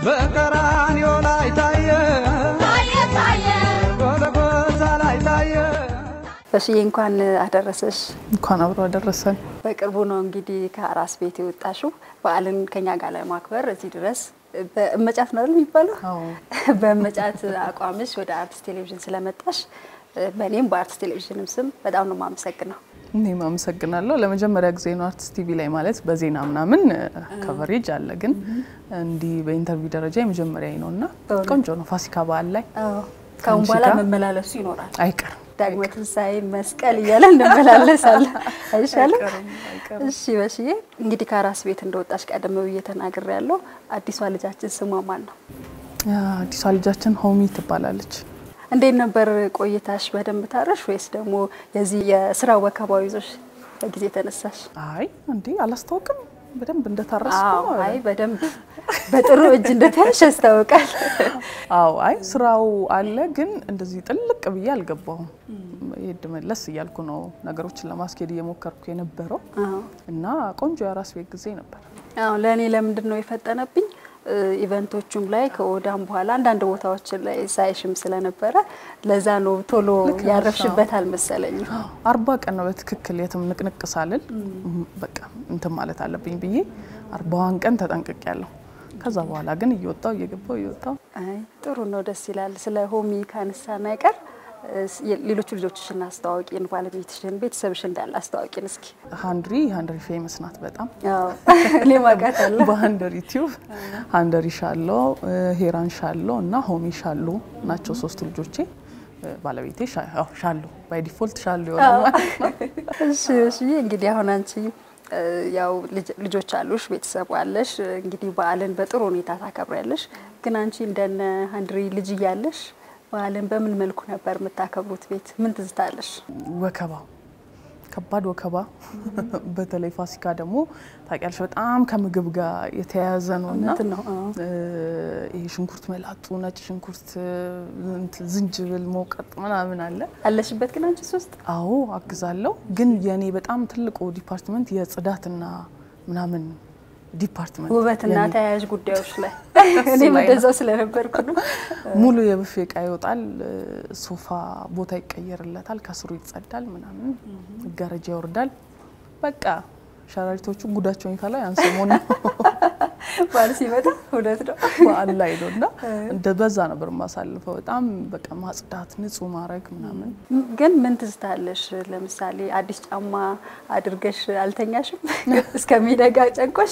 በቀራንዮ ላይ ታየ ጎልጎታ ላይ ታየ በሽዬ እንኳን አደረሰሽ። እንኳን አብሮ አደረሰን። በቅርቡ ነው እንግዲህ ከአራስ ቤት የወጣሽው በዓልን ከኛ ጋር ለማክበር እዚህ ድረስ በእመጫት ነው አይደል የሚባለው? አዎ። በእመጫት አቋምሽ ወደ አርትስ ቴሌቪዥን ስለመጣሽ በእኔም በአርትስ ቴሌቪዥንም ስም በጣም ነው የማመሰግነው። እኔም አመሰግናለሁ። ለመጀመሪያ ጊዜ ነው አርቲስት ቲቪ ላይ ማለት በዜና ምናምን ከቨሬጅ አለ፣ ግን እንዲህ በኢንተርቪው ደረጃ የመጀመሪያ ነው እና በእውነት? ቆንጆ ነው። ፋሲካ በዓል ላይ አዎ። ከአሁን ከአንቺ በኋላ ጋር መመላለሱ ይኖራል። አይቀርም ዳግመ ትንሣኤ፣ መስቀል እያለ እንመላለሳለን። አይሻልም? አይቀርም አይቀርም። እሺ በሽዬ እንግዲህ ከአራስ ቤት እንደወጣሽ ቀደም ብዬ ተናግሬ ያለው አዲሷ ልጃችን ስሟ ማን ነው? አዲሷ ልጃችን ሆሚ ትባላለች። እንዴት ነበር ቆይታሽ? በደንብ ታረሽ ወይስ ደግሞ የዚህ የስራ ወከባው ይዞሽ በጊዜ ተነሳሽ? አይ እንዴ አላስታውቅም በደንብ እንደታረስኩ አዎ፣ አይ በደንብ በጥሩ እጅ እንደተያሽ ያስታውቃል። አዎ አይ ስራው አለ፣ ግን እንደዚህ ጥልቅ ብዬ አልገባሁም። ሄድ መለስ እያልኩ ነው ነገሮችን ለማስኬድ እየሞከርኩ የነበረው አዎ እና ቆንጆ የአራስ ቤት ጊዜ ነበር። አዎ ለእኔ ለምንድን ነው የፈጠነብኝ? ኢቨንቶቹም ላይ ከወዳም በኋላ አንዳንድ ቦታዎችን ላይ ሳይሽም ስለነበረ ለዛ ነው ቶሎ ልክ ነሽ፣ ያረፍሽበት አልመሰለኝም። አርባ ቀን ነው በትክክል የትም ንቅንቅ ሳልል በቃ እንትን ማለት አለብኝ ብዬ አርባዋን ቀን ተጠንቅቅ ያለሁ። ከዛ በኋላ ግን እየወጣው እየገባው እየወጣው አይ ጥሩ ነው፣ ደስ ይላል። ስለ ሆሚ ካነሳን አይቀር እስ- ሌሎቹ ልጆችሽን አስተዋወቂን፣ ባለቤትሽን፣ ቤተሰብሽን እንዳለ አስተዋወቂን እስኪ። ሀንድሪ ሀንድሪ ፌመስ ናት በጣም አዎ እኔ ማውቃታለሁ። በሀንደሪ ቲዩብ ሀንደሪ ሻሎ፣ ሄራን ሻሎ እና ሆሚ ሻሎ ናቸው ሶስቱ ልጆቼ። ባለቤቴ ሻ- ያው ሻሎ ባይ ዲፎልት ሻሎ የሆነ ማለት ነው። እሺ እሺ። እንግዲህ አሁን አንቺ እ፣ ያው ልጅ- ልጆች አሉሽ፣ ቤተሰብ አለሽ። እንግዲህ በዓልን በጥሩ ሁኔታ ታከብሪያለሽ። ግን አንቺ እንደነ ሀንድሪ ልጅ እያለሽ በዓልን በምን መልኩ ነበር የምታከብሩት? ቤት ምን ትዝታለሽ? ወከባ ከባድ ወከባ፣ በተለይ ፋሲካ ደግሞ ታውቂያለሽ በጣም ከምግብ ጋር የተያያዘ ነው እና እውነት ነው። አዎ። እ፣ ይሄ ሽንኩርት መላጡ፣ ነጭ ሽንኩርት፣ እንትን ዝንጅብል መውቀጥ ምናምን አለ። አለሽበት ግን አንቺ ሶስት አዎ አግዛለሁ። ግን የኔ በጣም ትልቁ ዲፓርትመንት የጽዳትና ምናምን ዲፓርትመንት ውበትና የኔ ተያያዥ ጉዳዮች ላይ እሱ እኔም ላይ ነው። እንደዛው ስለነበርኩ ነው። ሙሉ የብፌ እቃ ይወጣል፣ ሶፋ ቦታ ይቀየርለታል፣ ከስሩ ይጸዳል፣ ምናምን መጋረጃ ይወርዳል። በቃ ሸራሪቶቹ ጉዳቸውን ይፈላ ያን ሰሞን ነው በዓል ሲመጣ እውነት ነው። በዓል ላይ ነው እና እንደ በዛ ነበር የማሳልፈው። በጣም በቃ ማጽዳት፣ ንጹህ ማድረግ ምናምን ግን ምን ትዝታለሽ? ለምሳሌ አዲስ ጫማ አድርገሽ አልተኛሽም እስከሚነጋ ጨንቆሽ?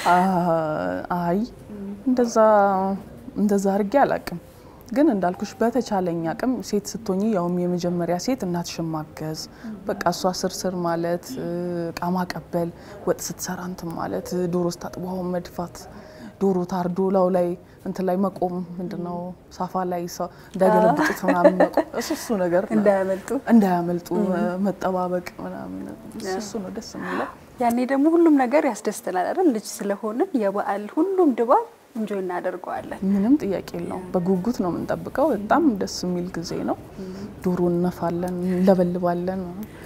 አ- አይ እንደዛ እንደዛ አድርጌ አላቅም። ግን እንዳልኩሽ በተቻለኝ አቅም ሴት ስትሆኚ ያውም የመጀመሪያ ሴት እናትሽን ማገዝ በቃ እሷ ስርስር ማለት እቃ ማቀበል፣ ወጥ ስትሰራ እንትን ማለት፣ ዶሮ ስታጥባ ውሃውን መድፋት፣ ዶሮ ታርዶ ላው ላይ እንትን ላይ መቆም ምንድነው ሳፋ ላይ ሰው እንዳይገለብጡት ምናምን መቆም እሱ እሱ ነገር ነው። እንዳያመልጡ እንዳያመልጡ መጠባበቅ ምናምን እሱ እሱ ነው ደስ የሚለው። ያኔ ደግሞ ሁሉም ነገር ያስደስተናል አይደል? ልጅ ስለሆንን የበዓል ሁሉም ድባብ እንጆ እናደርገዋለን። ምንም ጥያቄ የለውም። በጉጉት ነው የምንጠብቀው። በጣም ደስ የሚል ጊዜ ነው። ዶሮ እነፋለን፣ እንለበልባለን።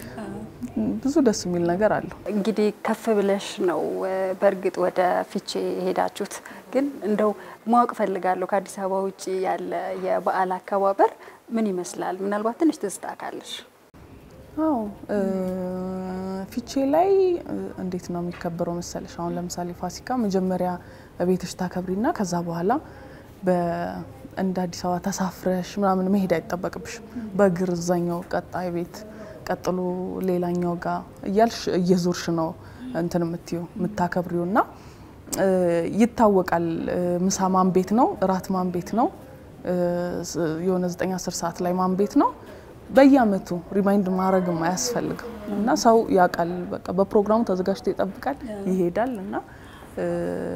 ብዙ ደስ የሚል ነገር አለው። እንግዲህ ከፍ ብለሽ ነው እ፣ በእርግጥ ወደ ፊቼ የሄዳችሁት። ግን እንደው ማወቅ ፈልጋለሁ ከአዲስ አበባ ውጭ ያለ የበዓል አከባበር ምን ይመስላል? ምናልባት ትንሽ ትዝታ ካለሽ። አዎ እ፣ ፊቼ ላይ እ፣ እንዴት ነው የሚከበረው መሰለሽ? አሁን ለምሳሌ ፋሲካ መጀመሪያ ቤትሽ ታከብሪና ከዛ በኋላ በ- እንደ አዲስ አበባ ተሳፍረሽ ምናምን መሄድ አይጠበቅብሽም። በእግር እዛኛው ቀጣይ ቤት ቀጥሎ ሌላኛው ጋር እያልሽ እየዞርሽ ነው እንትን የምትዩ የምታከብሪው እና እ፣ ይታወቃል። እ፣ ምሳ ማን ቤት ነው፣ እራት ማን ቤት ነው፣ እ፣ ስ- የሆነ 9 10 ሰዓት ላይ ማን ቤት ነው በየአመቱ ሪማይንድ ማድረግም አያስፈልግም እና ሰው ያውቃል። በቃ በፕሮግራሙ ተዘጋጅቶ ይጠብቃል፣ ይሄዳል እና እ፣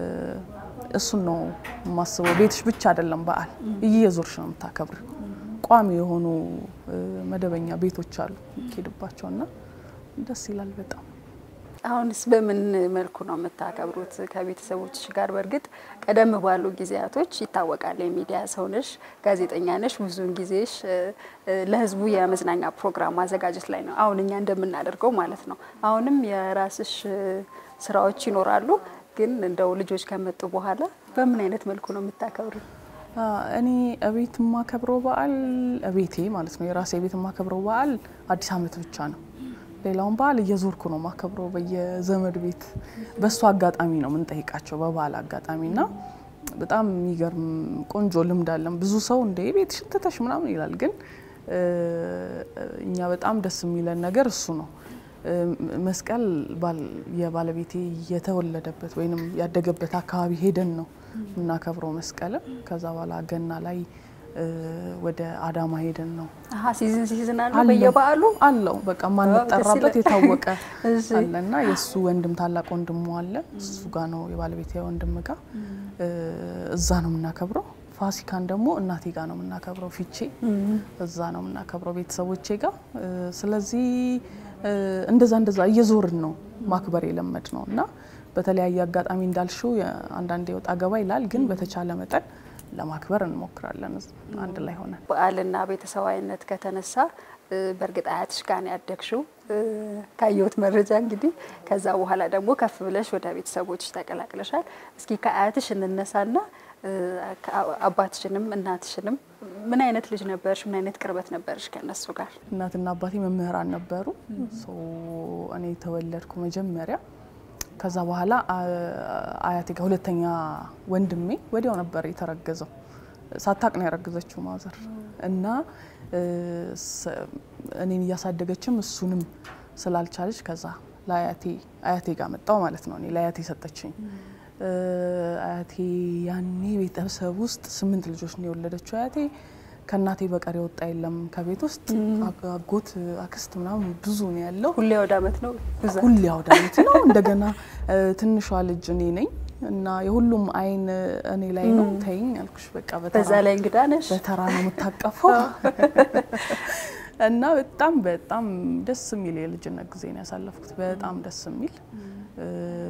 እሱን ነው የማስበው። ቤትሽ ብቻ አይደለም በዓል እየዞርሽ ነው የምታከብሪው። ቋሚ የሆኑ እ፣ መደበኛ ቤቶች አሉ የሚሄድባቸው እና ደስ ይላል በጣም። አሁንስ በምን መልኩ ነው የምታከብሩት ከቤተሰቦችሽ ጋር? በእርግጥ ቀደም ባሉ ጊዜያቶች ይታወቃል፣ የሚዲያ ሰው ነሽ፣ ጋዜጠኛ ነሽ። ብዙውን ጊዜሽ እ፣ እ፣ ለሕዝቡ የመዝናኛ ፕሮግራም ማዘጋጀት ላይ ነው፣ አሁን እኛ እንደምናደርገው ማለት ነው። አሁንም የራስሽ እ፣ ስራዎች ይኖራሉ። ግን እንደው ልጆች ከመጡ በኋላ በምን አይነት መልኩ ነው የምታከብሩ? አ፣ እኔ እቤት የማከብረው በዓል እቤቴ ማለት ነው የራሴ ቤት የማከብረው በዓል አዲስ ዓመት ብቻ ነው። ሌላውን በዓል እየዞርኩ ነው የማከብረው በየዘመድ ቤት። በእሱ አጋጣሚ ነው የምንጠይቃቸው በበዓል አጋጣሚ እና በጣም የሚገርም ቆንጆ ልምድ አለን። ብዙ ሰው እንደ ቤትሽን ትተሽ ምናምን ይላል፣ ግን እ፣ እኛ በጣም ደስ የሚለን ነገር እሱ ነው። እ፣ መስቀል ባል- የባለቤቴ የተወለደበት ወይንም ያደገበት አካባቢ ሄደን ነው የምናከብረው መስቀልም። ከዛ በኋላ ገና ላይ እ፣ ወደ አዳማ ሄደን ነው አሀ ሲዝን ሲዝን አለው አለው። በየበዓሉ አለው በቃ ማንጠራበት ደስ ይላል። የታወቀ እሺ። አለና የእሱ ወንድም ታላቅ ወንድሙ አለ እሱ ጋ ነው የባለቤት ወንድም ጋ እ፣ እዛ ነው የምናከብረው። ፋሲካን ደግሞ እናቴ ጋ ነው የምናከብረው ፊቼ እዛ ነው የምናከብረው ቤተሰቦቼ ጋር። ስለዚህ እ፣ እንደዛ እንደዛ እየዞርን ነው ማክበር የለመድ ነው እና በተለያየ አጋጣሚ እንዳልሽው የ- አንዳንዴ ወጣ ገባ ይላል፣ ግን በተቻለ መጠን ለማክበር እንሞክራለን አንድ ላይ ሆነን። በዓልና ቤተሰባዊነት ከተነሳ እ፣ በእርግጥ አያትሽ ጋር ነው ያደግሽው እ፣ ካየሁት መረጃ እንግዲህ። ከዛ በኋላ ደግሞ ከፍ ብለሽ ወደ ቤተሰቦችሽ ተቀላቅለሻል። እስኪ ከአያትሽ እንነሳና እ፣ ከአ- አባትሽንም እናትሽንም ምን አይነት ልጅ ነበርሽ? ምን አይነት ቅርበት ነበርሽ ከእነሱ ጋር? እናትና አባቴ መምህራን ነበሩ። ሶ እኔ የተወለድኩ መጀመሪያ ከዛ በኋላ አ- አያቴ ጋር ሁለተኛ ወንድሜ ወዲያው ነበር የተረገዘው። ሳታቅ ነው ያረገዘችው ማዘር እና እ፣ ስ- እኔን እያሳደገችም እሱንም ስላልቻለች ከዛ ለአያቴ አያቴ ጋር መጣው ማለት ነው። እኔ ለአያቴ ሰጠችኝ። እ፣ አያቴ ያኔ ቤተሰብ ውስጥ ስምንት ልጆች ነው የወለደችው አያቴ። ከእናቴ በቀር የወጣ የለም ከቤት ውስጥ አግ- አጎት አክስት ምናምን ብዙ ነው ያለው። ሁሌ ወደ አመት ነው ብዛት ሁሌ አውደ ዓመት ነው። እንደገና እ፣ ትንሿ ልጅ እኔ ነኝ እና የሁሉም አይን እኔ ላይ ነው። ተይኝ አልኩሽ በቃ በዛ በተራ ላይ እንግዳ ነሽ። በተራ ነው የምታቀፈው እና በጣም በጣም ደስ የሚል የልጅነት ጊዜ ነው ያሳለፍኩት። በጣም ደስ የሚል እ፣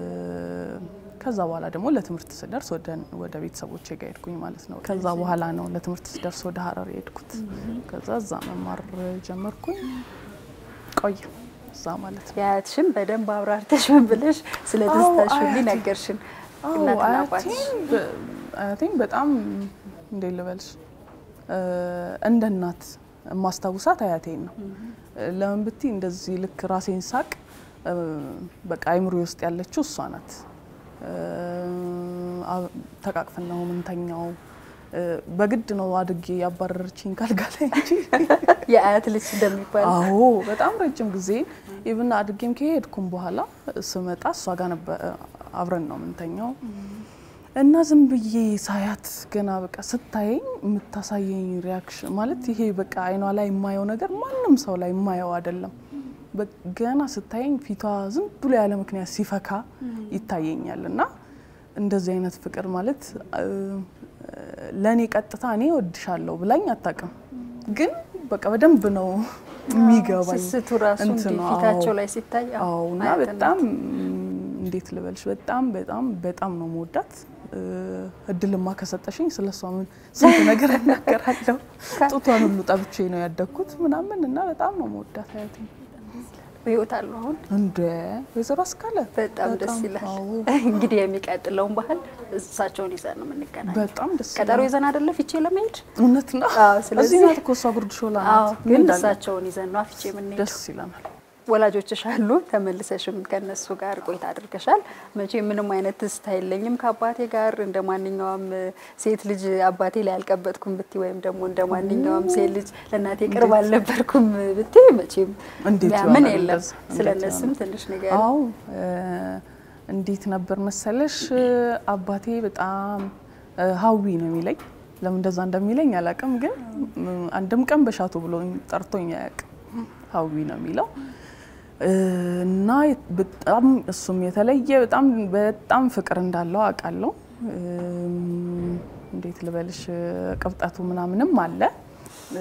ከዛ በኋላ ደግሞ ለትምህርት ስደርስ ወደ ወደ ቤተሰቦቼ ጋር ሄድኩኝ ማለት ነው። ከዛ በኋላ ነው ለትምህርት ስደርስ ወደ ሀረር የሄድኩት። ከዛ እዛ መማር ጀመርኩኝ ቆየ እዛ ማለት ነው። የአያትሽን በደንብ አብራርተሽ ምን ብለሽ ስለ ደስታሽ ሁሉ አያቴ- ነገርሽን። አዎ እናትና አባትሽ አያቴን በ- አያቴን በጣም እንዴት ልበልሽ እ፣ እንደ እናት የማስታውሳት አያቴን ነው። ለምን ብቲ እንደዚህ ልክ ራሴን ሳቅ እ፣ በቃ አይምሮ ውስጥ ያለችው እሷ ናት። እ፣ አ- ተቃቅፈን ነው ምንተኛው። እ፣ በግድ ነው አድጌ ያባረረችኝ ካልጋ ላይ እንጂ የአያት ልጅ እንደሚባል አዎ በጣም ረጅም ጊዜ ኢቭን አድጌም ከሄድኩም በኋላ ስመጣ እሷ ጋር ነበር አብረን ነው የምንተኛው። እና ዝም ብዬ ሳያት ገና በቃ ስታየኝ የምታሳየኝ ሪያክሽን ማለት ይሄ በቃ አይኗ ላይ የማየው ነገር ማንም ሰው ላይ የማየው አይደለም። በ- ገና ስታየኝ ፊቷ ዝም ብሎ ያለ ምክንያት ሲፈካ ይታየኛል። እና እንደዚህ አይነት ፍቅር ማለት እ፣ ለእኔ ቀጥታ እኔ ወድሻለሁ ብላኝ አታውቅም፣ ግን በቃ በደንብ ነው የሚገባኝ ስስቱ ራሱ እንትኑ፣ እንዲህ አዎ። ፊታቸው ላይ ሲታይ አዎ፣ አዎ እና አያትነት። በጣም እንዴት ልበልሽ በጣም በጣም በጣም ነው መወዳት። እ፣ እድልማ ከሰጠሽኝ ስለ እሷ ምን ስንት ነገር እናገራለሁ። ጡቷን ሁሉ ጠብቼ ነው ያደግኩት ምናምን እና በጣም ነው መወዳት አያቴ። በህይወት አሉ አሁን እንደ ወይዘሮ አስካለ በጣም ደስ ይላል። አዎ፣ እንግዲህ የሚቀጥለውን ባህል እሳቸውን ይዘን ነው የምንገናኝ። በጣም ደስ ቀጠሮ ይላል። ይዘን አይደለ ፊቼ ለመሄድ እውነት ነው። አዎ፣ ስለዚህ- እዚህ ናት እኮ እሷ ጉርድ ሾላ አዎ፣ ናት። ግን እንዳለ እሳቸውን ይዘን ነው ፊቼ የምንሄደው። ደስ ይለናል። ወላጆችሽ አሉ፣ ተመልሰሽም ከነሱ ጋር ቆይታ አድርገሻል። መቼ ምንም አይነት ትዝታ የለኝም ከአባቴ ጋር እንደ ማንኛውም ሴት ልጅ አባቴ ላይ አልቀበጥኩም ብቲ ወይም ደግሞ እንደ ማንኛውም ሴት ልጅ ለእናቴ ቅርብ አልነበርኩም ብቲ መቼም እንዴት ምን ይሆናል የለም። እንደዛ? ስለ እንዴት እነሱም ይሆናል? ትንሽ ነገር አዎ እ፣ እንዴት ነበር መሰለሽ አባቴ በጣም እ፣ ሀዊ ነው የሚለኝ። ለምን እንደዛ እንደሚለኝ አላውቅም፣ ግን ም፣ አንድም ቀን በሻቱ ብሎ ጠርቶኝ አያውቅም። ሀዊ ነው የሚለው እ፣ እና በጣም እሱም የተለየ በጣም በጣም ፍቅር እንዳለው አውቃለሁ። እም፣ እንዴት ልበልሽ ቅብጠቱ ምናምንም አለ እ፣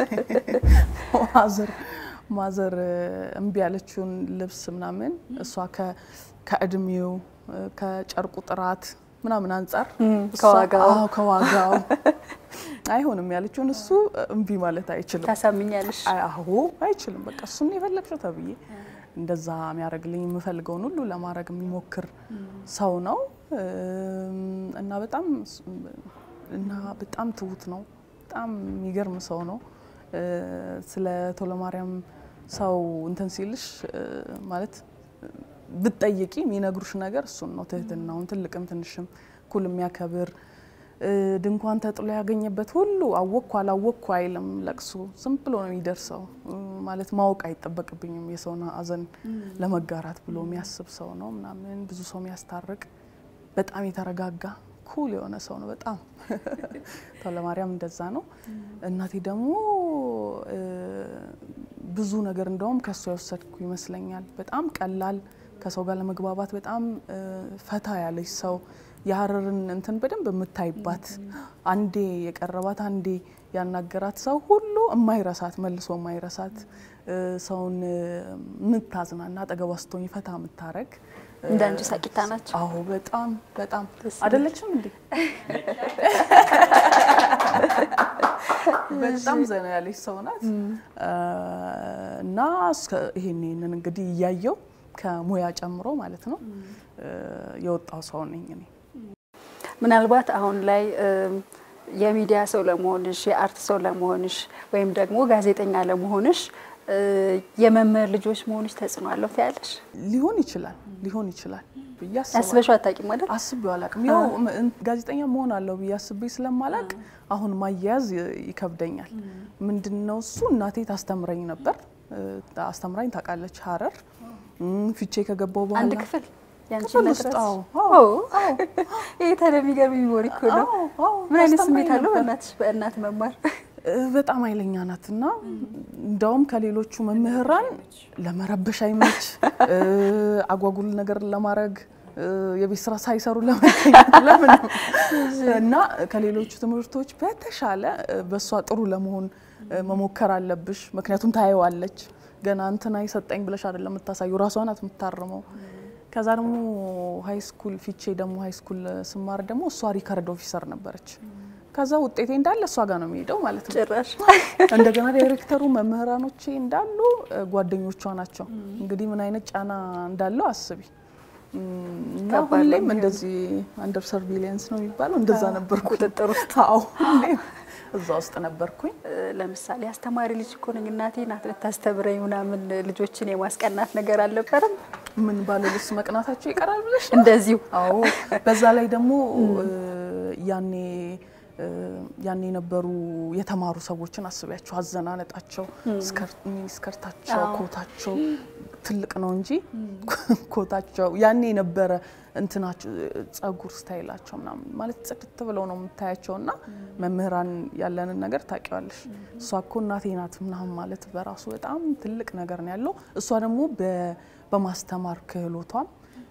ማዘር ማዘር እምቢ ያለችውን ልብስ ምናምን እሷ ከ- ከእድሜው ከጨርቁ ጥራት ምናምን አንጻር እሷ- ከዋጋው። አዎ፣ ከዋጋው አይሆንም ያለችውን እሱ እምቢ ማለት አይችልም። ታሳምኛለሽ። አዎ አይችልም። በቃ እሱን የፈለግሽው ተብዬ እንደዛ የሚያደርግልኝ የምፈልገውን ሁሉ ለማድረግ የሚሞክር ሰው ነው እና በጣም እና በጣም ትሁት ነው። በጣም የሚገርም ሰው ነው። ስለ ቶለማርያም ሰው እንትን ሲልሽ ማለት ብትጠይቂ የሚነግሩሽ ነገር እሱን ነው። ትህትናውን ትልቅም ትንሽም እኩል የሚያከብር ድንኳን ተጥሎ ያገኘበት ሁሉ አወቅኩ አላወቅኩ አይልም። ለቅሶ ዝም ብሎ ነው የሚደርሰው። ማለት ማወቅ አይጠበቅብኝም የሰውን ሐዘን ለመጋራት ብሎ የሚያስብ ሰው ነው ምናምን ብዙ ሰው የሚያስታርቅ በጣም የተረጋጋ ኩል የሆነ ሰው ነው። በጣም ቶለማርያም እንደዛ ነው። እናቴ ደግሞ ብዙ ነገር እንደውም ከእሷ የወሰድኩ ይመስለኛል። በጣም ቀላል ከሰው ጋር ለመግባባት በጣም ፈታ ያለች ሰው የሀረርን እንትን በደንብ የምታይባት አንዴ የቀረባት አንዴ ያናገራት ሰው ሁሉ የማይረሳት መልሶ የማይረሳት ሰውን የምታዝናና አጠገቧ ስትሆኝ ፈታ የምታረግ እንደ አንቺ ሳቂታ ናቸው። አዎ በጣም በጣም አይደለችም እንዴ? በጣም ዘና ያለች ሰው ናት እና ይሄን ይሄንን እንግዲህ እያየው ከሙያ ጨምሮ ማለት ነው የወጣው ሰው ነኝ እኔ። ምናልባት አሁን ላይ የሚዲያ ሰው ለመሆንሽ የአርት ሰው ለመሆንሽ ወይም ደግሞ ጋዜጠኛ ለመሆንሽ የመምህር ልጆች መሆንሽ ተጽዕኖ አለው ትያለሽ? ሊሆን ይችላል ሊሆን ይችላል ብዬ አስባለሁ። አስበሽው አታውቂም አይደል? አስቤው አላውቅም። ያው ጋዜጠኛ መሆን አለው ብዬ አስቤ ስለማላቅ አሁን ማያያዝ ይከብደኛል። ምንድነው እሱ እናቴ ታስተምረኝ ነበር። አስተምራኝ ታውቃለች። ሀረር ፊቼ ከገባው በኋላ አንድ ክፍል ያንቺ ክፍል መድረስ ውስጥ አዎ፣ አዎ ይሄ ታዲያ የሚገርም ሚሞሪ እኮ ነው። አዎ፣ አዎ፣ ምን አይነት ታስተምረኝ ስሜት አለው ነበር። በእናትሽ በእናት መማር? በጣም ኃይለኛ ናት እና እንደውም ከሌሎቹ መምህራን ለመረበሽ አይመች፣ አጓጉል ነገር ለማድረግ የቤት ስራ ሳይሰሩ ለመገኘት ለምን እና ከሌሎቹ ትምህርቶች በተሻለ በእሷ ጥሩ ለመሆን መሞከር አለብሽ። ምክንያቱም ታየዋለች። ገና እንትና ይሰጠኝ ብለሽ አይደለም የምታሳዩ፣ ራሷ ናት የምታርመው። ከዛ ደግሞ ሀይ ስኩል ፊቼ ደግሞ ሀይ ስኩል ስማር ደግሞ እሷ ሪከርድ ኦፊሰር ነበረች። ከዛ ውጤቴ እንዳለ እሷ ጋር ነው የሚሄደው ማለት ነው። ጭራሽ እንደገና ዳይሬክተሩ መምህራኖቼ እንዳሉ ጓደኞቿ ናቸው። እንግዲህ ምን አይነት ጫና እንዳለው አስቢ። እና ከባድ ነው ሁሌም የሚሆነው። እንደዚህ አንደር ሰርቪሊየንስ ነው የሚባለው እንደዛ ነበርኩ። ቁጥጥር ውስጥ አዎ ሁሌም እዛ ውስጥ ነበርኩኝ። ለምሳሌ አስተማሪ ልጅ እኮ ነኝ እናቴ ናት ልታስተምረኝ ምናምን ልጆችን የማስቀናት ነገር አልነበረም? ምን ባለልስ መቅናታቸው ይቀራል ብለሽ ነው? እንደዚሁ አዎ በዛ ላይ ደግሞ ያኔ ያኔ የነበሩ የተማሩ ሰዎችን አስቢያቸው፣ አዘናነጣቸው፣ ስከርታቸው፣ ኮታቸው ትልቅ ነው እንጂ ኮታቸው ያኔ የነበረ እንትናቸው ጸጉር ስታይላቸው ምናምን ማለት ጽድት ብለው ነው የምታያቸው። እና መምህራን ያለንን ነገር ታውቂዋለሽ። እሷ እኮ እናቴ ናት ምናምን ማለት በራሱ በጣም ትልቅ ነገር ነው ያለው። እሷ ደግሞ በ- በማስተማር ክህሎቷም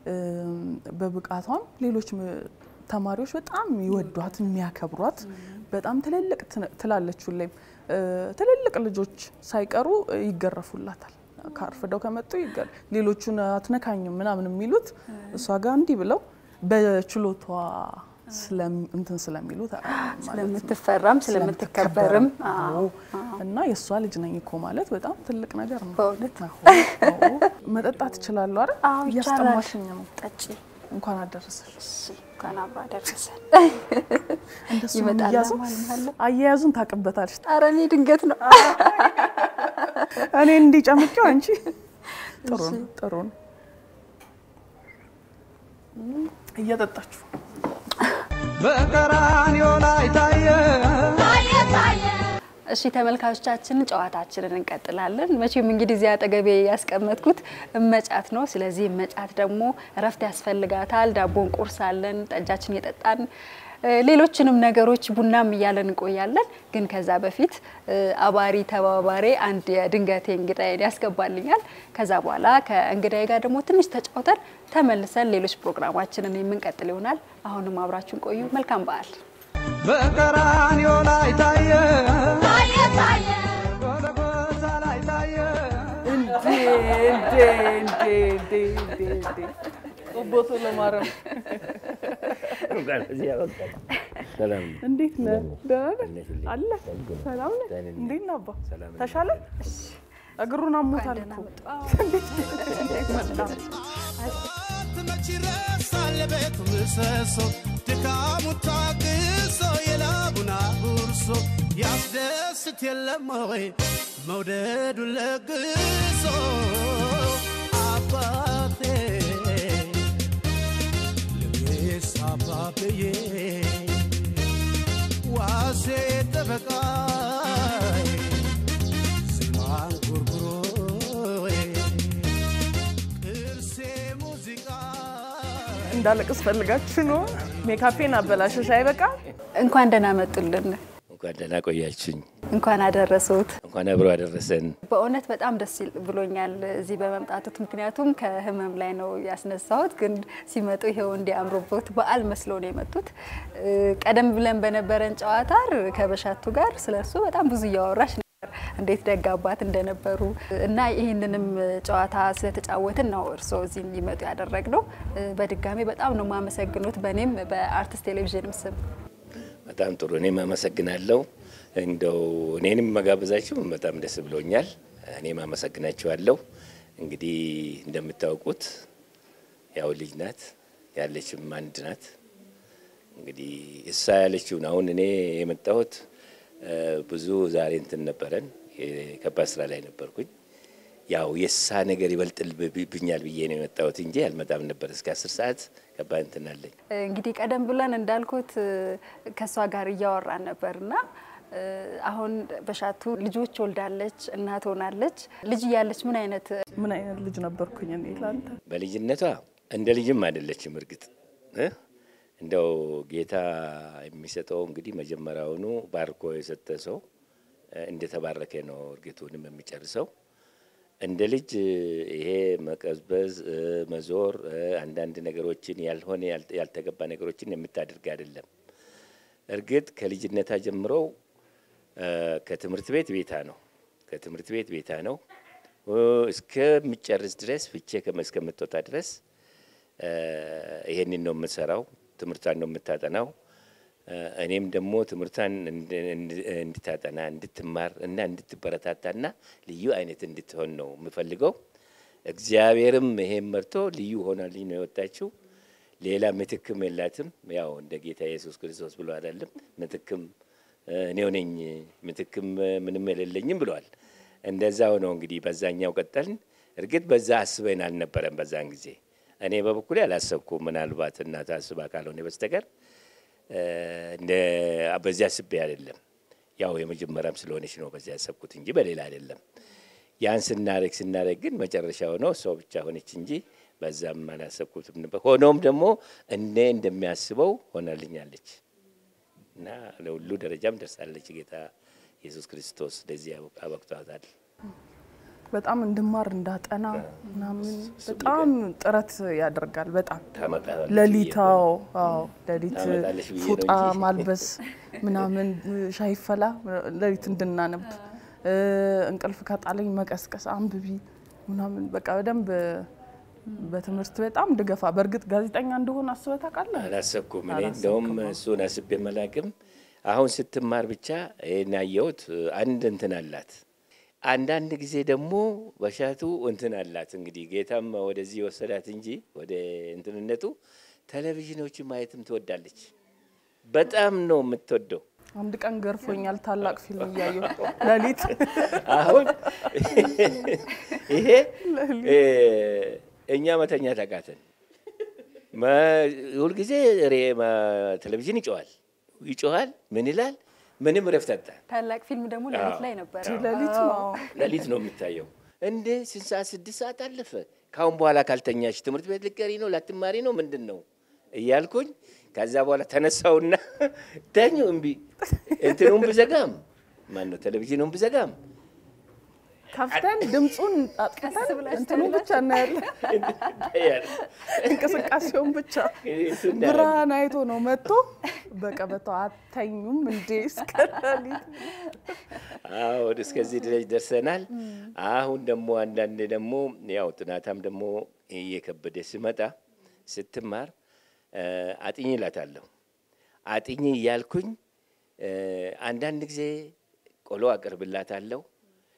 በብቃቷም ሌሎች ም- ተማሪዎች በጣም ይወዷት የሚያከብሯት በጣም ትልልቅ ትን- ትላለች። ሁሌም እ፣ ትልልቅ ልጆች ሳይቀሩ ይገረፉላታል። ካርፍደው ከመጡ ይገ- ሌሎቹን አትነካኝም ምናምን የሚሉት እሷ ጋር እንዲህ ብለው በችሎቷ ስለም- እንትን ስለሚሉት አ- ማለት ነው። ስለምትፈራም ስለምትከበርም አዎ። እና የእሷ ልጅ ነኝ እኮ ማለት በጣም ትልቅ ነገር ነው። በእውነት አዎ፣ አዎ። መጠጣት እችላለሁ አይደል? አዎ ይቻላል። እያስጠማሽኝ ነው። ጠጪ። እንኳን አደረሰሽ። እሺ እንኳን አብሮ አደረሰን። እንደሱ ነው ይመጣል የሚያዘው። ማለት ነው። አያያዙን ታውቅበታለሽ። ኧረ እኔ ድንገት ነው። እኔ እንዲጨምቂው አንቺ ጥሩ ነው ጥሩ ነው። እየጠጣችሁ በቀራንዮ ላይ ታየ እሺ ተመልካቾቻችን ጨዋታችንን እንቀጥላለን። መቼም እንግዲህ እዚያ አጠገቤ ያስቀመጥኩት እመጫት ነው። ስለዚህ እመጫት ደግሞ እረፍት ያስፈልጋታል። ዳቦን ቁርስ አለን፣ ጠጃችን የጠጣን እ፣ ሌሎችንም ነገሮች ቡናም እያለን እንቆያለን። ግን ከዛ በፊት እ፣ አባሪ ተባባሪ አንድ የድንገቴ እንግዳዬን ያስገባልኛል። ከዛ በኋላ ከእንግዳዬ ጋር ደግሞ ትንሽ ተጫውተን ተመልሰን ሌሎች ፕሮግራማችንን የምንቀጥል ይሆናል። አሁንም አብራችሁን ቆዩ። መልካም በዓል። በቀራንዮ ላይ ታየ ጎልጎታ ላይ ታየ ቦቶ ለማረም እንኳን እዚህ ያበቃል። ሰላም ነው። እንዴት ነህ? ደህና ነህ? እንዴት ነህ? አለ ሰላም ነው። ሰላም ነህ? ደህና ነኝ። እንዴት ነህ አባ? ሰላም ነኝ። ተሻለ? እግሩን አሞታል ደህና እኮ። መጡ። አዎ። መች ይረሳል ቤቱ ምሰሶ ድካሙ ታግሶ የላቡን አጉርሶ ያስደስት የለም ወይ መውደዱን ለግሶ አባቴ ልቤስ አባብዬ ዋሴ ጠበቃዬ ዜማን ጉርጉሮዬ ቅርሴ ሙዚቃ እንዳለቅስ ፈልጋችሁ ነው። ሜካፔን አበላሸሽ አይበቃ። እንኳን ደህና መጡልን። እንኳን ደህና ቆያችሁኝ። እንኳን አደረሱት። እንኳን አብሮ አደረሰን። በእውነት በጣም ደስ ይል- ብሎኛል እዚህ በመምጣቱት። ምክንያቱም ከህመም ላይ ነው ያስነሳሁት፣ ግን ሲመጡ ይሄው እንዲያምሩበት በዓል መስለው ነው የመጡት። እ፣ ቀደም ብለን በነበረን ጨዋታ ከበሻቱ ጋር ስለሱ በጣም ብዙ እያወራሽ ነበር፣ እንዴት ደግ አባት እንደነበሩ እና ይህንንም ጨዋታ ስለተጫወትን ነው እርስዎ እዚህ እንዲመጡ ያደረግነው። እ፣ በድጋሚ በጣም ነው የማመሰግኑት በእኔም በአርትስ ቴሌቪዥንም ስም። በጣም ጥሩ። እኔም አመሰግናለሁ። እንደው እኔንም መጋበዛችሁ በጣም ደስ ብሎኛል። እኔም አመሰግናችኋለሁ። እንግዲህ እንደምታውቁት ያው ልጅ ናት ያለችም አንድ ናት። እንግዲህ እሷ ያለችውን አሁን እኔ የመጣሁት እ፣ ብዙ ዛሬ እንትን ነበረን የከባድ ስራ ላይ ነበርኩኝ። ያው የእሷ ነገር ይበልጥብኛል ብዬ ነው የመጣሁት እንጂ አልመጣም ነበር። እስከ አስር ሰዓት ከባድ እንትን አለኝ። እንግዲህ ቀደም ብለን እንዳልኩት እ፣ ከእሷ ጋር እያወራን ነበርና እ፣ አሁን በሻቱ ልጆች ወልዳለች፣ እናት ሆናለች። ልጅ እያለች ምን አይነት ምን አይነት ልጅ ነበርኩኝ እኔ ላንተ። በልጅነቷ እንደ ልጅም አይደለችም። እርግጥ እ እንደው ጌታ የሚሰጠው እንግዲህ መጀመሪያውኑ ባርኮ የሰጠ ሰው እ፣ እንደተባረከ ነው እርግጡንም የሚጨርሰው። እንደ ልጅ እ፣ ይሄ መቀዝበዝ፣ እ፣ መዞር፣ እ፣ አንዳንድ ነገሮችን ያልሆነ ያልተ- ያልተገባ ነገሮችን የምታደርግ አይደለም። እርግጥ ከልጅነታ ጀምሮ እ፣ ከትምህርት ቤት ቤታ ነው ከትምህርት ቤት ቤታ ነው እ፣ እስከሚጨርስ ድረስ ፍቼ ከመ- እስከምትወጣ ድረስ እ፣ ይሄንን ነው የምትሰራው። ትምህርቷን ነው የምታጠናው። እ፣ እኔም ደግሞ ትምህርቷን እንድ- እንድ- እንድታጠና እንድትማር እና እንድትበረታታና ልዩ አይነት እንድትሆን ነው የምፈልገው። እግዚአብሔርም ይሄን መርቶ ልዩ ሆናልኝ ነው የወጣችው። ሌላ ምትክም የላትም። ያው እንደ ጌታ ኢየሱስ ክርስቶስ ብሎ አይደለም ምትክም እ፣ እኔው ነኝ ምትክም እ፣ ምንም የሌለኝም ብሏል። እንደዛው ነው እንግዲህ በዛኛው ቀጠልን። እርግጥ በዛ አስበን አልነበረም በዛን ጊዜ እኔ በበኩሌ አላሰብኩም። ምናልባት እናት አስባ ካልሆነ በስተቀር እ፣ እንደ በዚያ አስቤ አይደለም። ያው የመጀመሪያም ስለሆነች ነው በዚያ ያሰብኩት እንጂ በሌላ አይደለም። ያን ስናደርግ ስናደርግ ግን መጨረሻው ነው እሷ ብቻ ሆነች እንጂ በዛም አላሰብኩትም ነበር። ሆኖም ደግሞ እኔ እንደሚያስበው ሆናልኛለች እና ለሁሉ ደረጃም ደርሳለች። ጌታ ኢየሱስ ክርስቶስ ለዚህ አበቅቷታል። በጣም እንድማር እንዳጠና ምናምን በጣም ጥረት ያደርጋል። በጣም ታመጣለች ሌሊታው አዎ ሌሊት ታመጣለች ብዬ ነው ፉጣ እንጂ። ማልበስ ምናምን ሻይ ፈላ ሌሊት እንድናነብ እ፣ እንቅልፍ ከጣለኝ መቀስቀስ አንብቢ ምናምን በቃ በደንብ በትምህርት በጣም ድገፋ። በእርግጥ ጋዜጠኛ እንደሆነ አስበህ ታውቃለህ? አላሰብኩም። እኔ አላሰብክም? እንደውም እሱን አስቤ መላክም አሁን ስትማር ብቻ ይሄን ያየሁት አንድ እንትን አላት። አንዳንድ ጊዜ ደግሞ በሻቱ እንትን አላት። እንግዲህ ጌታም ወደዚህ ወሰዳት እንጂ ወደ እንትንነቱ ቴሌቪዥኖችን ማየትም ትወዳለች። በጣም ነው የምትወደው። አንድ ቀን ገርፎኛል ታላቅ ፊልም እያየሁ ሌሊት አሁን ይሄ እ፣ እኛ መተኛ ተቃተን ሁልጊዜ ሬ- ማ- ቴሌቪዥን ይጮዋል ይጮሃል። ምን ይላል? ምንም ረፍት አጣ። ታላቅ ፊልም ደግሞ ሌሊት ላይ ነበረ። ሌሊት ነው ሌሊት ነው የሚታየው። እንዴ ስንት ሰዓት? ስድስት ሰዓት አለፈ። ካሁን በኋላ ካልተኛሽ ትምህርት ቤት ልትቀሪ ነው ላትማሪ ነው ምንድን ነው እያልኩኝ ከዛ በኋላ ተነሳውና ተኙ። እምቢ እንትኑን ብዘጋም ማን ነው ቴሌቪዥኑን ብዘጋም ከፍተን ድምፁን አጥፍተን ብላችሁ እንትኑ ብቻ እናያለን፣ እንቅስቃሴውን ብቻ እሱ እናያለን። ብርሃን አይቶ ነው መጥቶ በቀበቶ አተኙም እንዴ እስከ ሌሊት አዎ እስከዚህ ድረስ ደርሰናል። አሁን ደግሞ አንዳንድ ደግሞ ያው ጥናታም ደግሞ እየከበደ ሲመጣ ስትማር እ፣ አጥኚ እላታለሁ። አጥኚ እያልኩኝ እ፣ አንዳንድ ጊዜ ቆሎ አቀርብላታለሁ።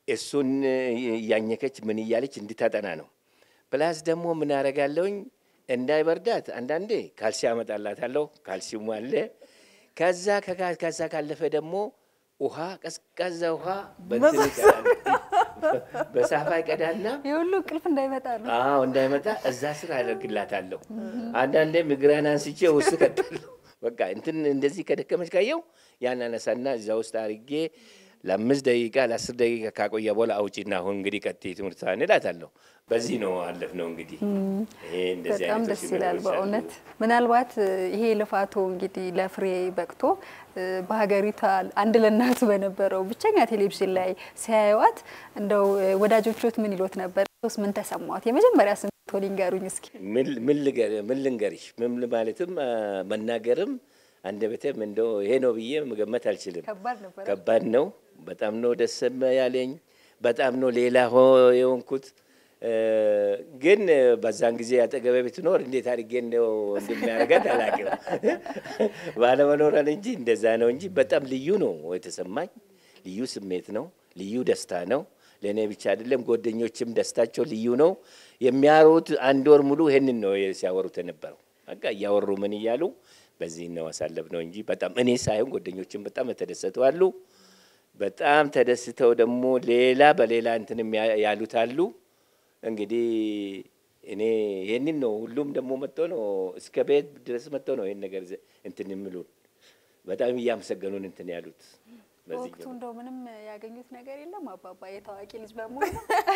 እሱን እያኘከች ምን እያለች እንድታጠና ነው። ፕላስ ደግሞ ምን አረጋለሁኝ እንዳይበርዳት አንዳንዴ ካልሲ አመጣላታለሁ። ካልሲሙ አለ። ከዛ ከጋ- ከዛ ካለፈ ደግሞ ውሃ ቀዝቃዛ ውሃ በእንትን ይቀዳል። በሳፋ ይቀዳልና የሁሉ እንቅልፍ እንዳይመጣ ነው። አዎ እንዳይመጣ እዛ ስር አደርግላታለሁ። አንዳንዴ እግሯን አንስቼ ውስጥ ከታለሁ። በቃ እንትን እንደዚህ ከደከመች ካየው ያን አነሳና እዛ ውስጥ አርጌ ለአምስት ደቂቃ ለአስር ደቂቃ ካቆየ በኋላ አውጪና አሁን እንግዲህ ቀጥይ ትምህርት እላታለሁ። በዚህ ነው አለፍ ነው እንግዲህ ይሄ እንደዚህ በጣም አይነቶች ደስ ይላል ነገሮች አሉ። በእውነት ምናልባት እ፣ ይሄ ልፋቶ እንግዲህ ለፍሬ በቅቶ እ፣ በሀገሪቷ አንድ ለእናቱ በነበረው ብቸኛ ቴሌቪዥን ላይ ሲያዩዋት እንደው እ፣ ወዳጆቹት ምን ይሎት ነበር? ስ ምን ተሰማት? የመጀመሪያ ስሜቶ ሊንገሩኝ እስኪ። ምን ምን ልገር- ምን ልንገርሽ? ምን ማለትም አ፣ መናገርም አንደበቴም እንደው ይሄ ነው ብዬ መገመት አልችልም። ከባድ ነበር። ከባድ ነው። በጣም ነው ደስ ያለኝ። በጣም ነው ሌላ ሆ የሆንኩት። እ፣ ግን በዛን ጊዜ አጠገቤ ብትኖር እንዴት አድርጌ እንደው እንደሚያደርጋት አላውቅም። ባለመኖረን እንጂ እንደዛ ነው እንጂ በጣም ልዩ ነው የተሰማኝ። ልዩ ስሜት ነው። ልዩ ደስታ ነው። ለእኔ ብቻ አይደለም፣ ጓደኞችም ደስታቸው ልዩ ነው። የሚያወሩት አንድ ወር ሙሉ ይሄንን ነው ሲያወሩት የነበረው። በቃ እያወሩ ምን እያሉ በዚህ ነው አሳለፍ ነው እንጂ በጣም እኔ ሳይሆን ጓደኞችም በጣም የተደሰቱ አሉ። በጣም ተደስተው ደግሞ ሌላ በሌላ እንትንም ያ- ያሉት አሉ። እንግዲህ እኔ ይህንን ነው ሁሉም ደግሞ መጥቶ ነው እስከ ቤት ድረስ መጥቶ ነው ይህን ነገር ዘ- እንትን የሚሉን በጣም እያመሰገኑን እንትን ያሉት በዚህ በወቅቱ እንደው ምንም ያገኙት ነገር የለም። አባባ የታዋቂ ልጅ በመሆኑ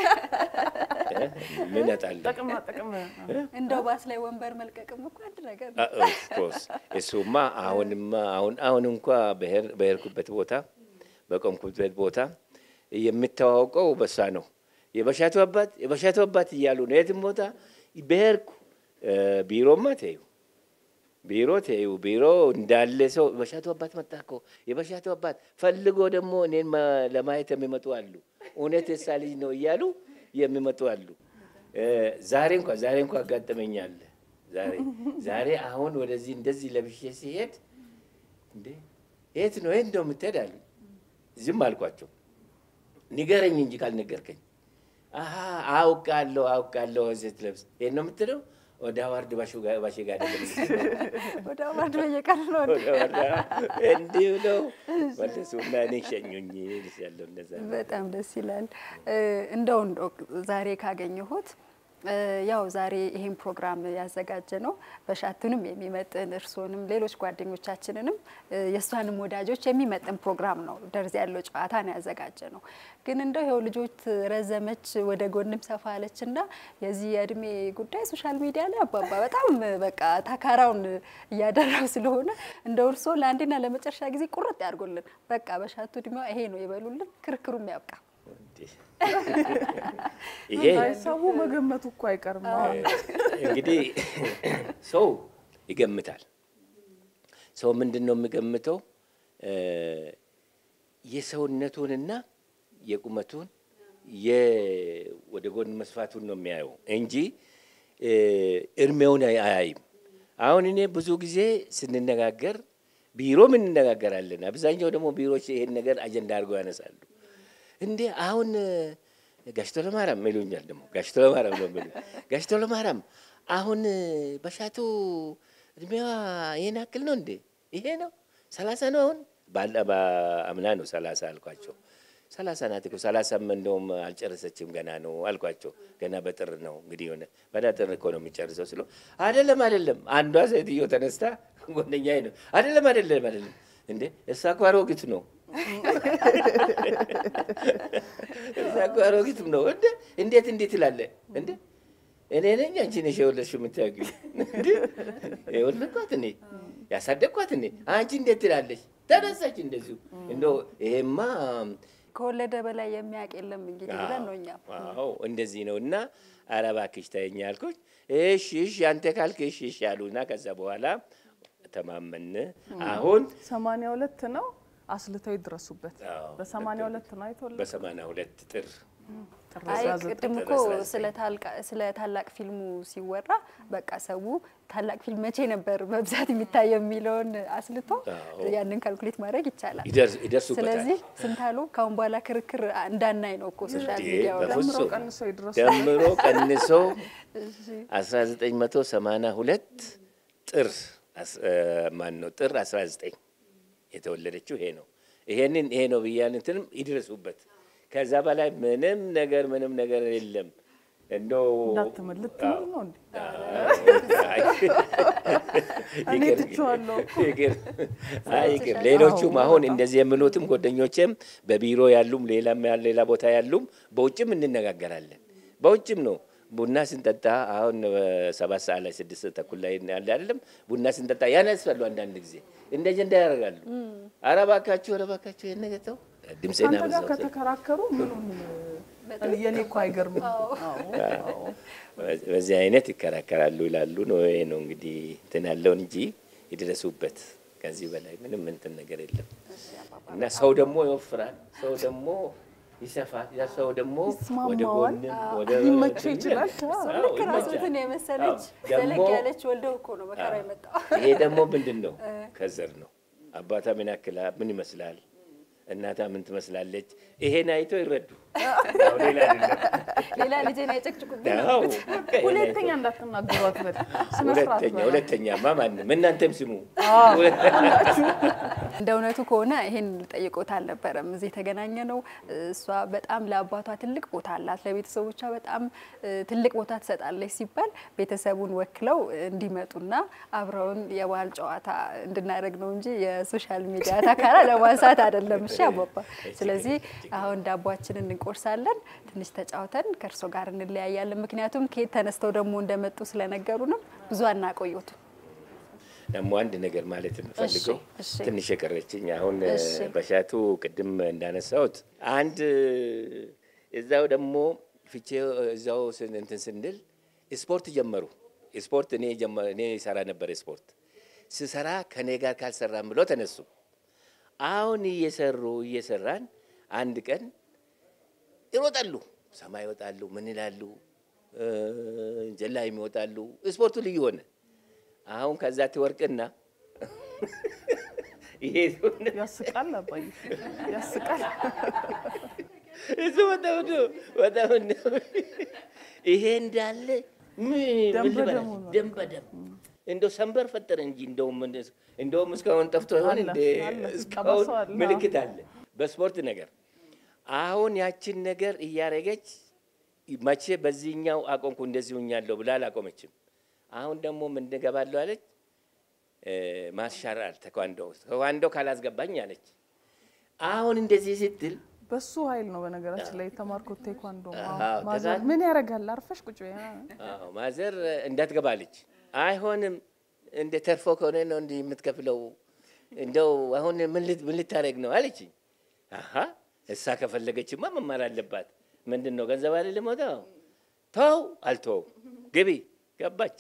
ምን አጣለሁ ጥቅማ ጥቅም እንደው ባስ ላይ ወንበር መልቀቅም እኮ አንድ ነገር ነው። ኦፍኮርስ እሱማ አሁንማ አሁን አሁን እንኳ በሄር- በሄድኩበት ቦታ በቆምኩበት ቦታ የምተዋውቀው በሷ ነው። የበሻቱ አባት የበሻቱ አባት እያሉ ነው የትም ቦታ በሄድኩ እ፣ ቢሮማ ተዩ ቢሮ ተዩ ቢሮ እንዳለ ሰው በሻቱ አባት መጣ እኮ የበሻቱ አባት ፈልጎ ደግሞ እኔን ማ- ለማየት የሚመጡ አሉ። እውነት የሳ ልጅ ነው እያሉ የሚመጡ አሉ። እ፣ ዛሬ እንኳ ዛሬ እንኳ አጋጠመኛል። ዛሬ ዛሬ አሁን ወደዚህ እንደዚህ ለብሼ ሲሄድ እንዴ የት ነው የት ነው የምትሄድ አሉ። ዝም አልኳቸው። ንገረኝ እንጂ ካልነገርከኝ። አሀ አውቃለሁ አውቃለሁ ስትለብስ ይሄን ነው የምትለው። ወደ አዋርድ ባሹ ጋ- ባሼ ጋር አይደለም የምትለው። ወደ አዋርድ በየቀኑ ነው እንዴ? ወደ አዋርድ እንዲህ ብለው መለሱና እኔ ሸኙኝ ያለው እንደዛ ነው። በጣም ደስ ይላል። እ፣ እንደው እንደው ዛሬ ካገኘሁት እ፣ ያው ዛሬ ይሄን ፕሮግራም ያዘጋጀ ነው በሻቱንም የሚመጥን እርስዎንም ሌሎች ጓደኞቻችንንም እ፣ የእሷንም ወዳጆች የሚመጥን ፕሮግራም ነው። ደርዝ ያለው ጨዋታ ነው ያዘጋጀ ነው። ግን እንደው ይኸው ልጆች ረዘመች ወደ ጎንም ሰፋ አለች እና የዚህ የእድሜ ጉዳይ ሶሻል ሚዲያ ላይ አባባ በጣም በቃ ታካራውን እያደራው ስለሆነ እንደው እርስዎ ለአንዴና ለመጨረሻ ጊዜ ቁርጥ ያድርጎልን። በቃ በሻቱ እድሜዋ ይሄ ነው ይበሉልን፣ ክርክሩም ያብቃ። ይሄ ሰው መገመቱ እኮ አይቀርም። አሁን እንግዲህ ሰው ይገምታል። ሰው ምንድን ነው የሚገምተው? እ፣ የሰውነቱንና የቁመቱን የ- ወደ ጎን መስፋቱን ነው የሚያየው እንጂ እ፣ እድሜውን አይ- አያይም። አሁን እኔ ብዙ ጊዜ ስንነጋገር ቢሮም እንነጋገራለን። አብዛኛው ደግሞ ቢሮዎች ይሄን ነገር አጀንዳ አድርገው ያነሳሉ። እንዴ አሁን ጋሽቶ ለማርያም ይሉኛል። ደግሞ ጋሽቶ ለማርያም ነው የሚሉኝ። ጋሽቶ ለማርያም አሁን በሻቱ እድሜዋ ይሄን ያክል ነው እንዴ? ይሄ ነው ሰላሳ ነው አሁን ባለ በአምና ነው ሰላሳ አልኳቸው። ሰላሳ ናት እኮ ሰላሳም እንደውም አልጨረሰችም ገና ነው አልኳቸው። ገና በጥር ነው እንግዲህ የሆነ በጥር እኮ ነው የሚጨርሰው ስለው አይደለም አይደለም። አንዷ ሴትዮ ተነስታ ጓደኛዬ ነው አይደለም አይደለም አይደለም እንዴ እሷ እኮ አሮጊት ነው እዛ እኮ አሮጊትም ነው እንደ እንዴት እንዴት ይላለ እንደ እኔ ነኝ አንቺ ነሽ የወለድሽው የምታውቂው እንደ የወለድኳት እኔ ያሳደግኳት እኔ አንቺ እንዴት ትላለች ተነሳች እንደዚሁ እንደው ይሄማ ከወለደ በላይ የሚያውቅ የለም እንግዲህ ብለን ነው እኛም አዎ እንደዚህ ነው እና ኧረ እባክሽ ተይኝ አልኩኝ እሺ እሺ አንተ ካልክ እሺ እሺ አሉና ከዛ በኋላ ተማመን አሁን ሰማንያ ሁለት ነው አስልተው ይድረሱበት። አዎ፣ በሰማንያ ሁለት ነው አይተወለ በሰማንያ ሁለት ጥር ጥር አይ 19 ቅድም እኮ ዘጠና ዘጠኝ ስለ ታልቃ- ስለ ታላቅ ፊልሙ ሲወራ በቃ ሰው ታላቅ ፊልም መቼ ነበር በብዛት የሚታየው የሚለውን አስልቶ አዎ። ያንን ካልኩሌት ማድረግ ይቻላል። ይደርስ- ይደርሱበታል። ስለዚህ ስንታሉ ከአሁን በኋላ ክርክር እንዳናይ ነው እኮ ሶሻል እንዴ፣ ሚዲያው ላይ። በፍጹም ደምሮ ቀንሶ ይድረሱ። ደምሮ ቀንሶ 1982 ጥር አስ- እ፣ ማን ነው ጥር 19 የተወለደችው ይሄ ነው። ይሄንን ይሄ ነው ብያን እንትንም ይድረሱበት። ከዛ በላይ ምንም ነገር ምንም ነገር የለም። እንደው እንዳትምል ልትምል ነው እንዴ? እኔ ይቅር፣ ትቼዋለሁ ይቅር። አይ ይቅር። ሌሎቹም አሁን እንደዚህ የሚሉትም ጓደኞቼም በቢሮ ያሉም ሌላም ያ- ሌላ ቦታ ያሉም በውጭም እንነጋገራለን። በውጭም ነው ቡና ስንጠጣ አሁን ሰባት ሰዓት ላይ ስድስት ተኩል ላይ ያለ አይደለም ቡና ስንጠጣ ያነሳሉ። አንዳንድ ጊዜ እንደ ጀንዳ ያደርጋሉ። ኧረ እባካችሁ ኧረ እባካችሁ ይሄን ነገር ተው። ድምፄን አንተ ጋር አበዛሁት። ከተከራከሩ ምኑን የኔ እኮ አይገርምም። አዎ፣ አዎ። በዚህ አይነት ይከራከራሉ ይላሉ ነው። ይሄ ነው እንግዲህ እንትን ያለውን እንጂ ይድረሱበት። ከዚህ በላይ ምንም እንትን ነገር የለም እና ሰው ደግሞ ይወፍራል፣ ሰው ደግሞ ይሰፋል፣ ያ ሰው ደግሞ ወደ ይስማማዋል፣ ጎንም ወደ ሊመቸው ይችላል። አዎ፣ ልክ ይመቻል። ራሱትን የመሰለች አዎ፣ ደግሞ ዘለግ ያለች ወልደው እኮ ነው መከራ የመጣው። ይሄ ደግሞ ምንድን ነው? ከዘር ነው። አባታ ምን ያክላ ምን ይመስላል? እናታ ምን ትመስላለች? ይሄን አይቶ ይረዱ። አዎ፣ ሌላ አይደለም። ሌላ ልጄን አይጨቅጭቁብኝ። አዎ፣ በቃ ይሄን ሁለተኛ አይቶ- እንዳትናገሯት በል። ስነ ስርዓት ሁለተኛ በል። ሁለተኛማ ማንም እናንተም ስሙ። እንደ እውነቱ ከሆነ ይሄን ልጠይቆት አልነበረም እዚህ የተገናኘ ነው። እሷ በጣም ለአባቷ ትልቅ ቦታ አላት፣ ለቤተሰቦቿ በጣም እ፣ ትልቅ ቦታ ትሰጣለች ሲባል ቤተሰቡን ወክለው እንዲመጡና አብረውን የባህል ጨዋታ እንድናደርግ ነው እንጂ የሶሻል ሚዲያ ታካራ ለማንሳት አይደለም። እሺ አባባ። ስለዚህ አሁን ዳቧችንን እንቆርሳለን፣ ትንሽ ተጫውተን ከእርሶ ጋር እንለያያለን። ምክንያቱም ከየት ተነስተው ደግሞ እንደመጡ ስለነገሩንም ብዙ አናቆዩትም። ደግሞ አንድ ነገር ማለት የምፈልገው እሺ፣ እሺ። ትንሽ የቀረችኝ አሁን እሺ። በሻቱ ቅድም እንዳነሳሁት አንድ እዛው ደግሞ ፍቼ እዛው ስን- እንትን ስንል ስፖርት ጀመሩ። ስፖርት እኔ ጀመ- እኔ ሰራ ነበር ስፖርት ስሰራ ከኔ ጋር ካልሰራም ብሎ ተነሱ። አሁን እየሰሩ እየሰራን አንድ ቀን ይሮጣሉ፣ ሰማይ ይወጣሉ፣ ምን ይላሉ፣ እ፣ ጀላይም ይወጣሉ። ስፖርቱ ልዩ ሆነ። አሁን ከዛ ትወርቅና ይሄ ሰውነት ያስቃል፣ አባዬ ያስቃል። እሱ በጣም ነው በጣም ነው ይሄ እንዳለ ምን ደም ምን ልበላችሁ? በደሙ ነው። ደም በደም እንደው ሰንበር ፈጠረ እንጂ እንደውም ምን- እንደውም እስካሁን ጠፍቶ ይሆን አለ፣ እንደ አለ። እስካሁን ጠባሳው አለ። ምልክት አለ በስፖርት ነገር። አሁን ያችን ነገር እያረገች መቼ በዚህኛው አቆምኩ እንደዚህ ሁኛለሁ ብላ አላቆመችም። አሁን ደግሞ ምን እገባለሁ አለች እ፣ ማሻራል ተኳንዶ ተኳንዶ ካላስገባኝ አለች። አሁን እንደዚህ ስትል በሱ ኃይል ነው በነገራችን ላይ የተማርኩት ቴኳንዶ። አዎ፣ አዎ፣ ማዘር ከዛ- ምን ያደርጋል? አርፈሽ ቁጭ በይ። አዎ ማዘር እንዳትገባለች። አይሆንም እንደ ተርፎ ከሆነ ነው እንዲህ የምትከፍለው። እንደው አሁን ምን ልት- ምን ልታደርግ ነው አለችኝ። አሀ እሳ ከፈለገችማ መማር አለባት። ምንድን ነው ገንዘብ አይደለም ወጣው ተው አልተው ግቢ ገባች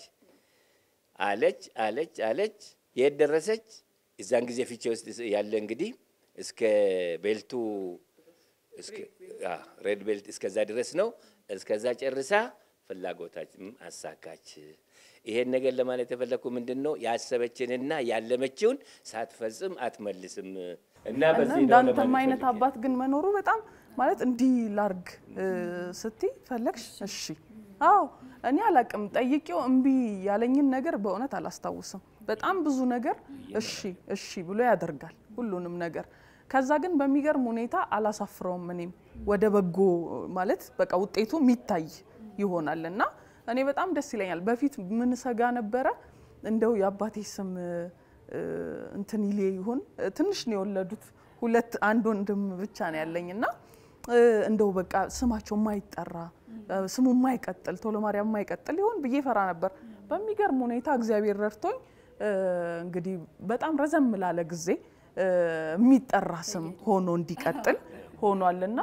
አለች አለች አለች። የት ደረሰች? እዛን ጊዜ ፊቼ ውስጥ ያለ እንግዲህ እስከ ቤልቱ እስከ አ ሬድ ቤልት እስከዛ ድረስ ነው። እስከዛ ጨርሳ ፍላጎታችን አሳካች። ይሄን ነገር ለማለት የፈለግኩ ምንድን ነው ያሰበችንና ያለመችውን ሳትፈጽም አትመልስም እና እና በዚህ ነው እንዳንተም ለማለት አይነት ፈልጌ። አባት ግን መኖሩ በጣም ማለት እንዲህ ላርግ ስትይ ፈለግሽ። እሺ አዎ እኔ አላቅም ጠይቄው እምቢ ያለኝን ነገር በእውነት አላስታውስም። በጣም ብዙ ነገር እሺ እሺ ብሎ ያደርጋል ሁሉንም ነገር። ከዛ ግን በሚገርም ሁኔታ አላሳፍረውም። እኔም ወደ በጎ ማለት በቃ ውጤቱ የሚታይ ይሆናል እና እኔ በጣም ደስ ይለኛል። በፊት ምን ሰጋ ነበረ እንደው የአባቴ ስም እ፣ እንትን ይሌ ይሁን ትንሽ ነው የወለዱት ሁለት አንድ ወንድም ብቻ ነው ያለኝ እና እ፣ እንደው በቃ ስማቸው የማይጠራ እ፣ ስሙ የማይቀጥል ቶሎ ማርያም የማይቀጥል ይሆን ብዬ ፈራ ነበር። በሚገርም ሁኔታ እግዚአብሔር ረድቶኝ እ፣ እንግዲህ በጣም ረዘም ላለ ጊዜ እ፣ የሚጠራ ስም ሆኖ እንዲቀጥል ሆኗልና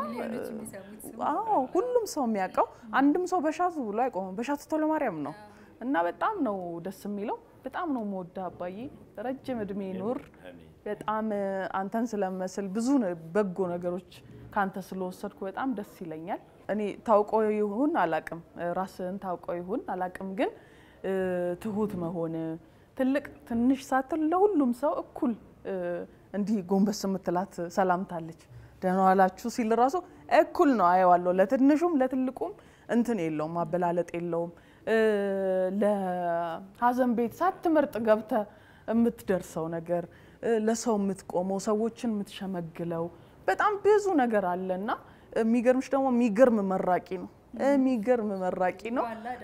አዎ ሁሉም ሰው የሚያውቀው አንድም ሰው በሻቱ ብሎ አይቆምም። በሻቱ ቶሎ ማርያም ነው እና በጣም ነው ደስ የሚለው። በጣም ነው መወዳ አባዬ፣ ረጅም እድሜ ኑር። በጣም እ፣ አንተን ስለመስል ብዙ ነ- በጎ ነገሮች ከአንተ ስለወሰድኩ በጣም ደስ ይለኛል። እኔ ታውቀው ይሁን አላቅም፣ ራስን ታውቀው ይሁን አላቅም፣ ግን እ፣ ትሁት መሆን ትልቅ ትንሽ ሳትል ለሁሉም ሰው እኩል እ፣ እንዲህ ጎንበስ የምትላት ሰላምታለች። ደህና ዋላችሁ ሲል ራሱ እኩል ነው አየዋለሁ። ለትንሹም ለትልቁም እንትን የለውም፣ ማበላለጥ የለውም። እ፣ ለሀዘን ቤት ሳትመርጥ ገብተ የምትደርሰው ነገር እ፣ ለሰው የምትቆመው ሰዎችን የምትሸመግለው በጣም ብዙ ነገር አለና የሚገርምሽ ደግሞ የሚገርም መራቂ ነው። የሚገርም መራቂ ነው።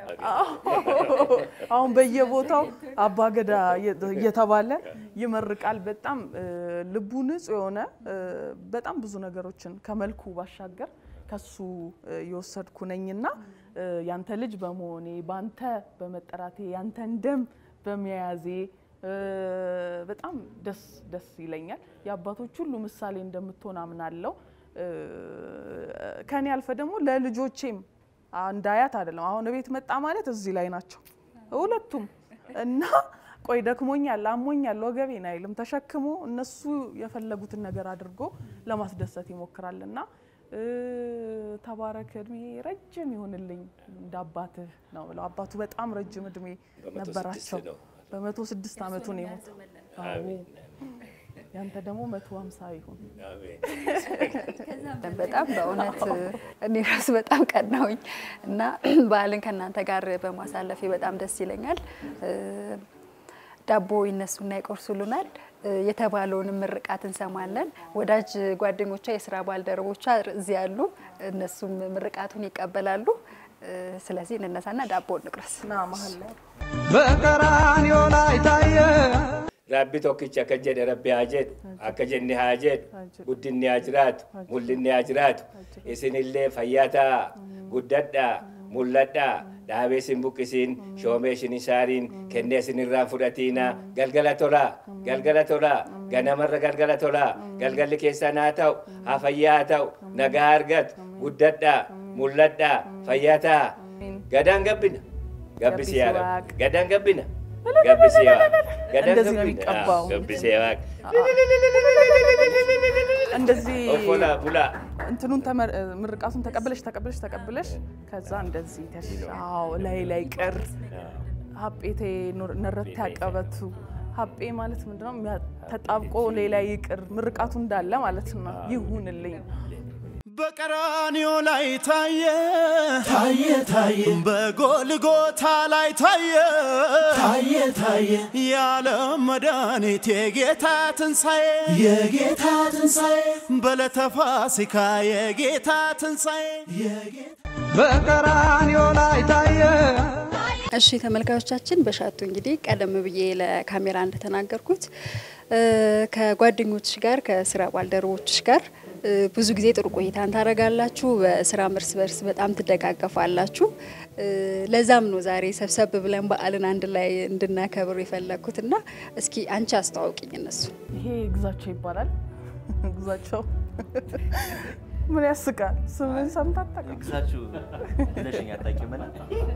አሁን በየቦታው አባገዳ እየተባለ ይመርቃል። በጣም እ፣ ልቡ ንጹሕ የሆነ እ፣ በጣም ብዙ ነገሮችን ከመልኩ ባሻገር ከሱ እ፣ የወሰድኩ ነኝና እ፣ ያንተ ልጅ በመሆኔ ባንተ በመጠራቴ ያንተን ደም በመያዜ እ፣ በጣም ደስ ደስ ይለኛል። የአባቶች ሁሉ ምሳሌ እንደምትሆን አምናለሁ። እ፣ ከኔ አልፈ ደግሞ ለልጆቼም እንዳያት አይደለም። አሁን ቤት መጣ ማለት እዚህ ላይ ናቸው ሁለቱም እና ቆይ ደክሞኛል፣ አሞኛል፣ ወገቤን አይልም። ተሸክሞ እነሱ የፈለጉትን ነገር አድርጎ ለማስደሰት ይሞክራል እና እ፣ ተባረክ፣ እድሜ ረጅም ይሁንልኝ እንደ አባትህ ነው ብለው አባቱ በጣም ረጅም እድሜ በመቶ ነበራቸው። ስድስት ነው። በመቶ ስድስት አመቱ ነው የሞተው። አዎ። ያንተ ደግሞ መቶ ሀምሳ ይሁን። በጣም በእውነት እኔ ራሱ በጣም ቀናውኝ እና በዓልን ከእናንተ ጋር በማሳለፌ በጣም ደስ ይለኛል። እ፣ ዳቦ ይነሱና ይቆርሱልናል። እ፣ የተባለውንም ምርቃት እንሰማለን። ወዳጅ ጓደኞቿ፣ የስራ ባልደረቦቿ እዚህ ያሉ፣ እነሱም ምርቃቱን ይቀበላሉ። እ፣ ስለዚህ እንነሳና ዳቦ እንቁረስ። ና መሀል ላይ በቀራንዮ ላይ ታየ Rabbi tokkicha akka jedhe rabbi haa jedhu akka jenne haa jedhu guddinni haa jiraatu mul'inni haa jiraatu isinillee fayyaa ta'a guddadhaa mul'adhaa dhaabee isin buqqisiin shoomee isin hin saariin kennee isin irraan fudhatiinaa galgala tolaa galgala tolaa ganamarra galgala tolaa galgalli keessan haa ta'u haa fayyaa haa ta'u nagaa argatu guddadhaa mul'adhaa fayyaa ta'a gadaan gabbina gabbisi yaa rabbi gadaan gabbina gabbisi yaa gadaan እንደዚህ ነው gabbina የሚቀባው። gabbisi yaa እንደዚህ ኦፎላ ቡላ እንትኑን ተመር- ምርቃቱን ተቀብለሽ ተቀብለሽ ተቀብለሽ ከዛ እንደዚህ ተሻው ላይ ላይ ቅር ሀጴቴ ኑር- ነረቴ ያቀበቱ ሀጴ ማለት ምንድነው? የሚያ- ተጣብቆ ሌላ ይቅር ምርቃቱ እንዳለ ማለት ነው። ይሁንልኝ በቀራንዮ ላይ ታየ ታየ ታየ በጎልጎታ ላይ ታየ ታየ ታየ የዓለም መድኃኒት የጌታ ትንሣኤ የጌታ ትንሣኤ በዕለተ ፋሲካ የጌታ ትንሣኤ የጌታ በቀራንዮ ላይ ታየ እሺ ተመልካቾቻችን በሻቱ እንግዲህ ቀደም ብዬ ለካሜራ እንደተናገርኩት እ፣ ከጓደኞችሽ ጋር ከስራ ባልደረቦችሽ ጋር እ፣ ብዙ ጊዜ ጥሩ ቆይታን ታደርጋላችሁ። በስራ እርስ በርስ በጣም ትደጋገፋላችሁ። እ፣ ለዛም ነው ዛሬ ሰብሰብ ብለን በዓልን አንድ ላይ እንድናከብር የፈለግኩት እና እስኪ አንቺ አስተዋውቂኝ እነሱ ይሄ ግዛቸው ይባላል። ግዛቸው ምን ያስቃል? ስምን ሰምታ አታውቅም? ግዛችሁ ብለሽኝ አታውቂምና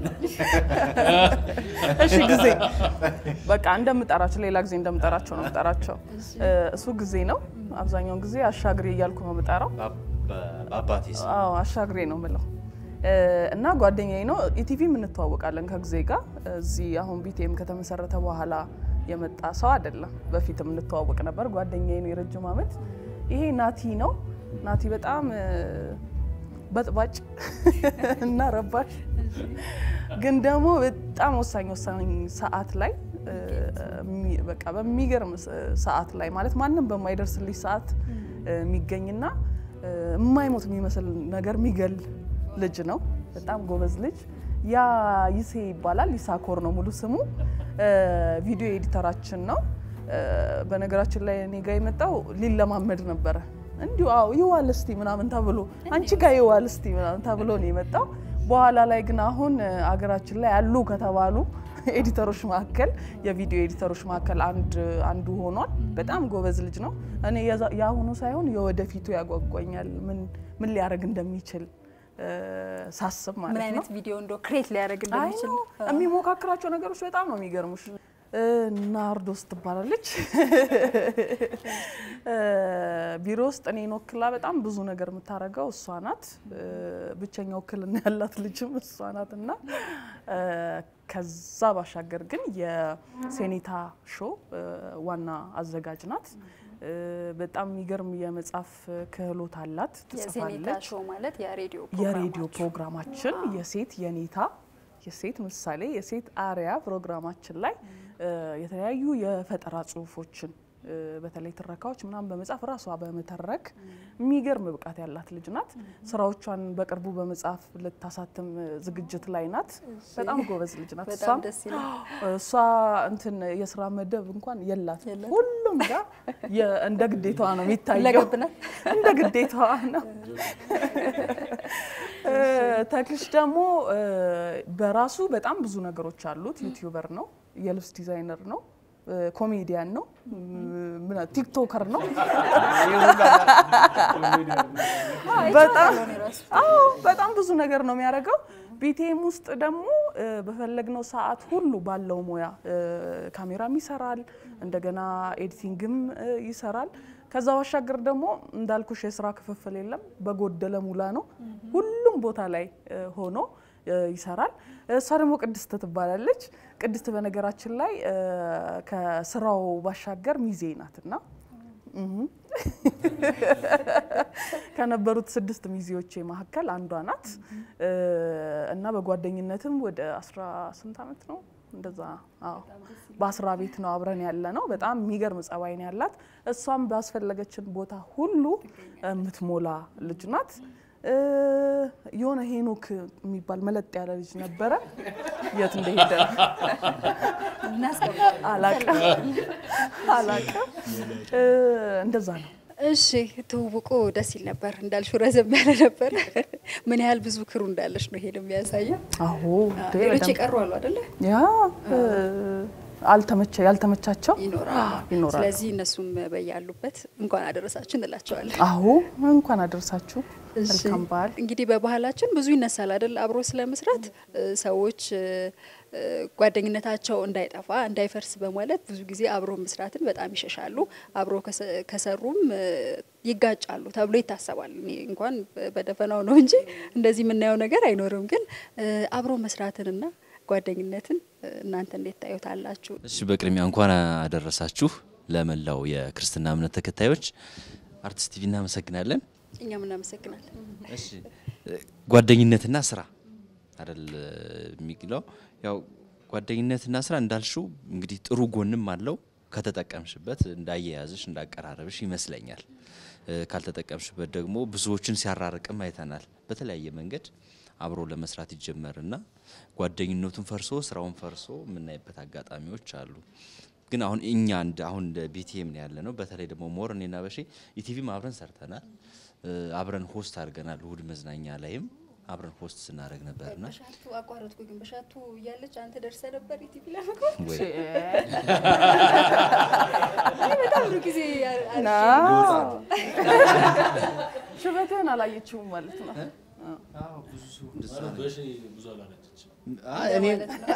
እሺ ጊዜ በቃ እንደምጠራቸው ሌላ ጊዜ እንደምጠራቸው ነው የምጠራቸው። እ፣ እሱ ጊዜ ነው። አብዛኛውን ጊዜ አሻግሬ እያልኩ ነው የምጠራው። በአባቴስ አዎ አሻግሬ ነው ምለው እና ጓደኛዬ ነው። ኢቲቪም እንተዋወቃለን ከጊዜ ጋር እዚህ አሁን ቢቴም ከተመሰረተ በኋላ የመጣ ሰው አይደለም። በፊትም እንተዋወቅ ነበር። ጓደኛዬ ነው የረጅም ዓመት። ይሄ ናቲ ነው። ናቲ በጣም እ፣ በጥባጭ እና ረባሽ ግን ደግሞ በጣም ወሳኝ ወሳኝ ሰዓት ላይ እ፣ የሚ- በቃ በሚገርም ስ- ሰዓት ላይ ማለት ማንም በማይደርስልኝ ሰዓት እ፣ የሚገኝና እ፣ የማይሞት የሚመስል ነገር የሚገል ልጅ ነው። በጣም ጎበዝ ልጅ። ያ ይሴ ይባላል። ይሳኮር ነው ሙሉ ስሙ። እ፣ ቪዲዮ ኤዲተራችን ነው። እ፣ በነገራችን ላይ እኔ ጋ የመጣው ሊለማመድ ነበረ። እንዲሁ አዎ ይዋል እስቲ ምናምን ተብሎ አንቺ ጋር ይዋል እስቲ ምናምን ተብሎ ነው የመጣው። በኋላ ላይ ግን አሁን እ፣ አገራችን ላይ ያሉ ከተባሉ ኤዲተሮች መካከል የቪዲዮ ኤዲተሮች መካከል አንድ አንዱ ሆኗል። በጣም ጎበዝ ልጅ ነው። እኔ የዛ- የአሁኑ ሳይሆን የወደፊቱ ያጓጓኛል። ምን ምን ሊያደርግ እንደሚችል እ፣ ሳስብ ምን ማለት ነው። አይነት ቪዲዮ እንደ ክሬት ሊያደርግ እንደሚችል አይ ነው። የሚሞካክራቸው ነገሮች በጣም ነው የሚገርሙሽ። እ፣ ናርዶስ ትባላለች። እ፣ ቢሮ ውስጥ እኔን ወክላ በጣም ብዙ ነገር የምታደርገው እሷ ናት። እ፣ ብቸኛ ውክልና ያላት ልጅም እሷ ናት እና እ፣ ከዛ ባሻገር ግን የሴኔታ ሾው እ፣ ዋና አዘጋጅ ናት። እ፣ በጣም የሚገርም የመጻፍ ክህሎት አላት። የሴኔታ ትጽፋለች። ሾው ማለት የሬዲዮ የሬዲዮ ፕሮግራማችሁ። ፕሮግራማችን የሴት የኔታ የሴት ምሳሌ የሴት አርያ ፕሮግራማችን ላይ እ፣ የተለያዩ የፈጠራ ጽሁፎችን እ፣ በተለይ ትረካዎች ምናምን በመጻፍ ራሷ በመተረክ የሚገርም ብቃት ያላት ልጅ ናት። ስራዎቿን በቅርቡ በመጻፍ ልታሳትም ዝግጅት ላይ ናት። በጣም ጎበዝ ልጅ ናት። በጣም እሷም ደስ ይላል። እሷ እንትን የስራ መደብ እንኳን የላት ሁሉም ጋር የ- እንደ ግዴታዋ ነው የሚታየው። ሁለገብ ናት። እንደ ግዴታዋ ነው። እ፣ ተክልሽ ደግሞ እ፣ በራሱ በጣም ብዙ ነገሮች አሉት። ዩቲዩበር ነው፣ የልብስ ዲዛይነር ነው፣ እ፣ ኮሜዲያን ነው፣ ምን ቲክቶከር ነው። በጣም አዎ በጣም ብዙ ነገር ነው የሚያደርገው። ቢቴም ውስጥ ደግሞ እ፣ በፈለግነው ሰዓት ሁሉ ባለው ሙያ እ፣ ካሜራም ይሰራል፣ እንደገና ኤዲቲንግም እ፣ ይሰራል። ከዛ ባሻገር ደግሞ እንዳልኩሽ የስራ ክፍፍል የለም፣ በጎደለ ሙላ ነው። ሁሉም ቦታ ላይ እ፣ ሆኖ እ፣ ይሰራል። እሷ ደግሞ ቅድስት ትባላለች። ቅድስት በነገራችን ላይ እ፣ ከስራው ባሻገር ሚዜ ናትና እህ ከነበሩት ስድስት ሚዜዎቼ መካከል አንዷ ናት እ፣ እና በጓደኝነትም ወደ አስራ ስንት አመት ነው እንደዛ አዎ በአስራ ቤት ነው አብረን ያለ ነው። በጣም የሚገርም ጸባይ ነው ያላት። እሷም ባስፈለገችን ቦታ ሁሉ የምትሞላ ልጅ ናት። እ፣ የሆነ ሄኖክ የሚባል መለጥ ያለ ልጅ ነበረ። የት እንደሄደ አላቅም አላቅም። እ፣ እንደዛ ነው። እሺ ትውውቁ ደስ ይል ነበር እንዳልሽው ረዘም ያለ ነበር። ምን ያህል ብዙ ክሩ እንዳለሽ ነው ይሄን የሚያሳየው። አዎ እንዴ፣ ሌሎች በደንብ የቀሩ አሉ አይደለ? ያ እ፣ አልተመቸ ያልተመቻቸው ይኖራሉ። ይኖራሉ። ስለዚህ እነሱም በያሉበት እንኳን አደረሳችሁ እንላቸዋለን። አዎ እንኳን አደረሳችሁ። እሺ። መልካም በዓል። እንግዲህ በባህላችን ብዙ ይነሳል አይደል? አብሮ ስለመስራት እ፣ ሰዎች እ፣ እ፣ ጓደኝነታቸው እንዳይጠፋ እንዳይፈርስ በማለት ብዙ ጊዜ አብሮ መስራትን በጣም ይሸሻሉ። አብሮ ከሰ- ከሰሩም እ፣ ይጋጫሉ ተብሎ ይታሰባል። እኔ እንኳን በ- በደፈናው ነው እንጂ እንደዚህ የምናየው ነገር አይኖርም። ግን እ፣ አብሮ መስራትንና ጓደኝነትን እ፣ እናንተ እንዴት ታዩታላችሁ? እሺ በቅድሚያ እንኳን አደረሳችሁ ለመላው የክርስትና እምነት ተከታዮች። አርቲስት ቲቪ እናመሰግናለን። እኛም እናመሰግናለን። እሺ ጓደኝነትና ስራ አይደል የሚለው ያው ጓደኝነትና ስራ እንዳልሽው እንግዲህ ጥሩ ጎንም አለው ከተጠቀምሽበት እንዳያያዝሽ እንዳቀራረብሽ ይመስለኛል። እ፣ ካልተጠቀምሽበት ደግሞ ብዙዎችን ሲያራርቅም አይተናል። በተለያየ መንገድ አብሮ ለመስራት ይጀመርና ጓደኝነቱን ፈርሶ ስራውን ፈርሶ የምናይበት አጋጣሚዎች አሉ። ግን አሁን እኛ እንደ አሁን እንደ ቢቲኤም ነው ያለ ነው። በተለይ ደግሞ ሞር እኔና በሼ ኢቲቪም አብረን ሰርተናል። እ፣ አብረን ሆስት አድርገናል። እሁድ መዝናኛ ላይም አብረን ሆስት ስናደርግ ነበርና በሻቱ አቋረጥኩ። ግን በሻቱ እያለች አንተ ደርሰ ነበር ኢቲቪ ለመግባት ወይ በጣም ብዙ ጊዜ ሽበትህን አላየችውም ማለት ነው። አይ፣ እኔ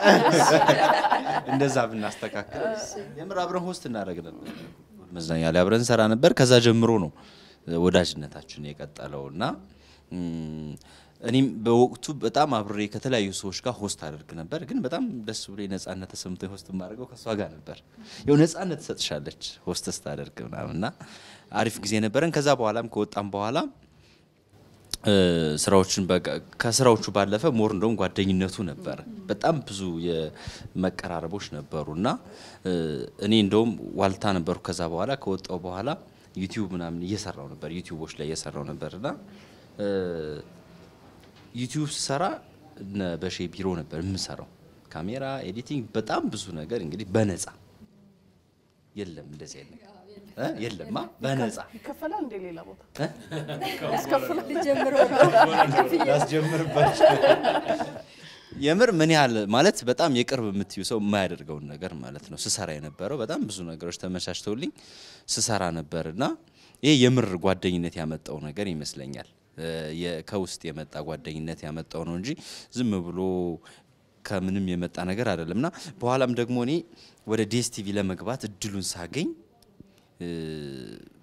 እንደዛ ብናስተካክል የምር አብረን ሆስት እናደርግ ነበር። መዝናኛ ላይ አብረን ሰራ ነበር። ከዛ ጀምሮ ነው ወዳጅነታችን የቀጠለው እና እም፣ እኔም በወቅቱ በጣም አብሬ ከተለያዩ ሰዎች ጋር ሆስት አደርግ ነበር። ግን በጣም ደስ ብሎ ነጻነት ተሰምቶ ሆስት የማደርገው ከእሷ ጋር ነበር። ያው ነጻነት ትሰጥሻለች ሆስት ስታደርግ ምናምን እና አሪፍ ጊዜ ነበረን። ከዛ በኋላም ከወጣም በኋላ እ፣ ስራዎችን በቃ ከስራዎቹ ባለፈ ሞር እንደውም ጓደኝነቱ ነበር። በጣም ብዙ የመቀራረቦች ነበሩ እና እ፣ እኔ እንደውም ዋልታ ነበርኩ። ከዛ በኋላ ከወጣው በኋላ ዩቲዩብ ምናምን እየሰራው ነበር፣ ዩቲዩቦች ላይ እየሰራው ነበር እና እ፣ ዩቲዩብ ስሰራ እነ በሼ ቢሮ ነበር የምሰራው። ካሜራ፣ ኤዲቲንግ፣ በጣም ብዙ ነገር እንግዲህ በነፃ የለም እንደዚህ አይነት ነገር እ? የለማ በነፃ ይከፈላል እንደ ሌላ ቦታ ልጀምረው ነው። ያስጀምርበት የምር ምን ያህል ማለት በጣም የቅርብ የምትዩ ሰው የማያደርገውን ነገር ማለት ነው ስሰራ የነበረው በጣም ብዙ ነገሮች ተመቻችተውልኝ ስሰራ ነበር እና ይሄ የምር ጓደኝነት ያመጣው ነገር ይመስለኛል እ፣ የ- ከውስጥ የመጣ ጓደኝነት ያመጣው ነው እንጂ ዝም ብሎ ከምንም የመጣ ነገር አይደለም እና በኋላም ደግሞ እኔ ወደ ዲኤስቲቪ ለመግባት እድሉን ሳገኝ እ፣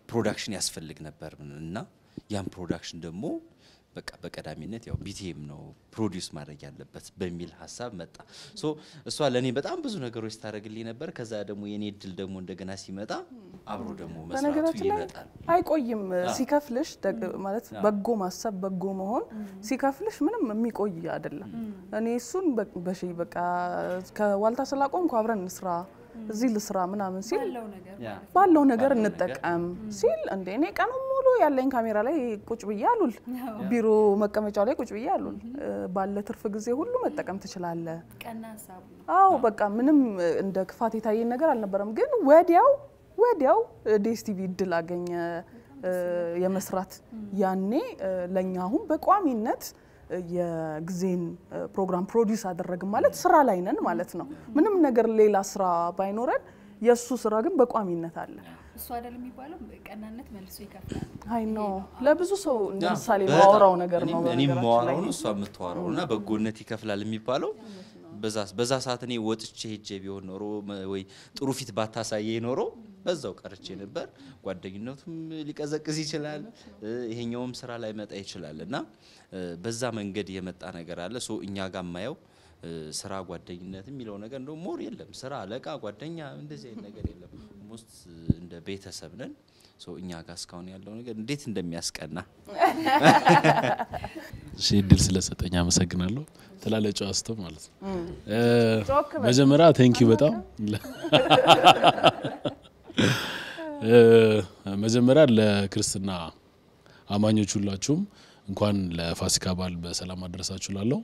ፕሮዳክሽን ያስፈልግ ነበር እና ያን ፕሮዳክሽን ደግሞ በቃ በቀዳሚነት ያው ቢቲኤም ነው ፕሮዲውስ ማድረግ ያለበት በሚል ሀሳብ መጣ። ሶ እሷ ለእኔ በጣም ብዙ ነገሮች ስታደርግልኝ ነበር። ከዛ ደግሞ የኔ እድል ደግሞ እንደገና ሲመጣ አብሮ ደግሞ መስራቱ በነገራችን ላይ ይመጣል። አይቆይም ሲከፍልሽ ደግ- ማለት በጎ ማሰብ በጎ መሆን ሲከፍልሽ ምንም የሚቆይ አይደለም። እኔ እሱን በ- በሺ በቃ ከዋልታ ስላቆምኩ አብረን እንስራ እዚህ ልስራ ምናምን ሲል ባለው ነገር እንጠቀም ሲል እንደ እኔ ቀኑን ሙሉ ያለኝ ካሜራ ላይ ቁጭ ብዬ አሉል ቢሮ መቀመጫው ላይ ቁጭ ብዬ አሉል እ፣ ባለ ትርፍ ጊዜ ሁሉ መጠቀም ትችላለህ። ቀና ሀሳቡ ነው። አዎ በቃ ምንም እ፣ እንደ ክፋት የታየኝ ነገር አልነበረም። ግን ወዲያው ወዲያው ዴስቲቪ እድል አገኘ እ፣ የመስራት ያኔ እ፣ ለእኛ አሁን በቋሚነት እ፣ የጊዜን እ፣ ፕሮግራም ፕሮዲውስ አደረግን ማለት ስራ ላይ ነን ማለት ነው። ምንም ነገር ሌላ ስራ ባይኖረን የእሱ ስራ ግን በቋሚነት አለ። እሱ አይደል የሚባለው ቀናነት መልሶ ይከፍላል። አይ ኖ ለብዙ ሰው እንደ ያ፣ ምሳሌ በጣም ማወራው ነገር ነው። እኔም- እኔም በነገራችን ማወራው ላይ ነው እሷ የምታወራው እና በጎነት ይከፍላል የሚባለው በዛ በዛ ሰዓት እኔ ወጥቼ ሄጄ ቢሆን ኖሮ መ- ወይ ጥሩ ፊት ባታሳየ ኖሮ በዛው ቀርቼ ነበር። ጓደኝነቱም ሊቀዘቅዝ ይችላል፣ እ፣ ይሄኛውም ስራ ላይ መጣ ይችላል እና እ፣ በዛ መንገድ የመጣ ነገር አለ። ሶ እኛ ጋር የማየው እ፣ ስራ ጓደኝነት የሚለው ነገር እንደው ሞር የለም። ስራ አለቃ፣ ጓደኛ እንደዚህ አይነት ነገር የለም። ሞስት እንደ ቤተሰብ ነን። ሶ እኛ ጋር እስካሁን ያለው ነገር እንዴት እንደሚያስቀና እሺ እድል ስለሰጠኝ አመሰግናለሁ። ትላለ ጨዋ ስተው ማለት ነው። እ፣ ጮክ በል። መጀመሪያ ቴንኪዩ በጣም እ፣ መጀመሪያ ለክርስትና አማኞች ሁላችሁም እንኳን ለፋሲካ በዓል በሰላም አደረሳችሁ ላለው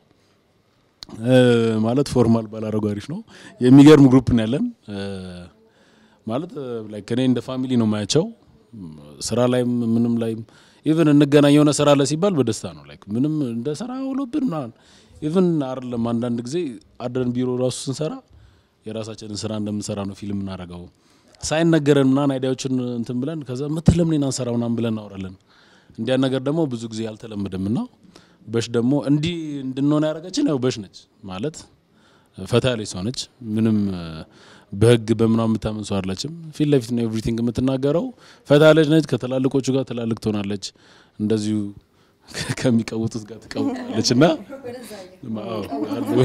ማለት ፎርማል ባላረጉ አሪፍ ነው። የሚገርም ግሩፕ ነው ያለን እ፣ ማለት ላይክ እኔ እንደ ፋሚሊ ነው ማያቸው ስራ ላይም ምንም ላይም ኢቭን እንገናኝ የሆነ ስራ ላይ ሲባል በደስታ ነው ላይክ ምንም እንደ ስራ ውሎብን ምናምን ኢቭን አይደለም አንዳንድ ጊዜ አድረን ቢሮ ራሱ ስንሰራ የራሳችንን ስራ እንደምንሰራ ነው ፊልም እናደርገው ሳይነገረን ምናምን አይዲያዎችን እንትን ብለን ከዛ ምትለም እኔን አንሰራ ምናምን ብለን እናወራለን። እንዲያ ነገር ደግሞ ብዙ ጊዜ አልተለመደም እና በሽ ደግሞ እንዲህ እንድንሆን ያደረገችን ያው በሽ ነች ማለት ፈታ ያለች ሰው ነች። ምንም እ፣ በህግ በምናምን የምታምን ሰው አለችም። ፊት ለፊት ነው ኤቭሪቲንግ የምትናገረው። ፈታ ያለች ነች። ከትላልቆቹ ጋር ትላልቅ ትሆናለች። እንደዚሁ ከሚቀውጡት ጋር ትቀውጣለች እና አዎ፣ አሉ።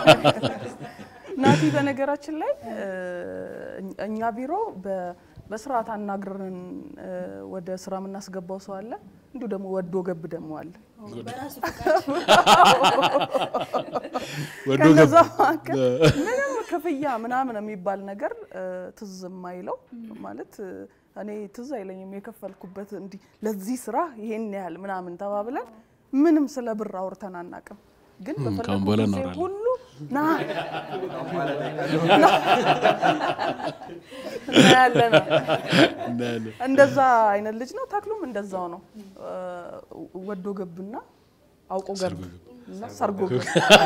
ናቲ በነገራችን ላይ እ፣ እኛ ቢሮ በ- በስርዓት አናግረን እ፣ ወደ ስራ የምናስገባው ሰው አለ። እንዲሁ ደግሞ ወዶ ገብ ደግሞ አለ። በራሱ ፈቃድ ወዶ ከነዛ ገብ መካከል ምንም ክፍያ ምናምን የሚባል ነገር እ፣ ትዝ የማይለው ማለት እ፣ እኔ ትዝ አይለኝም የከፈልኩበት እንዲህ ለዚህ ስራ ይሄን ያህል ምናምን ተባብለን ምንም ስለ ብር አውርተን አናውቅም። ግን ካሁን በፈለኩ በኋላ ጊዜ እናወራለን። ሁሉ ና ያለ ነው። እናያለን። እንደዛ አይነት ልጅ ነው። ተክሉም እንደዛው ነው። እ፣ ወዶ ገብና አውቆ ገብ እና ሰርጎ ገብ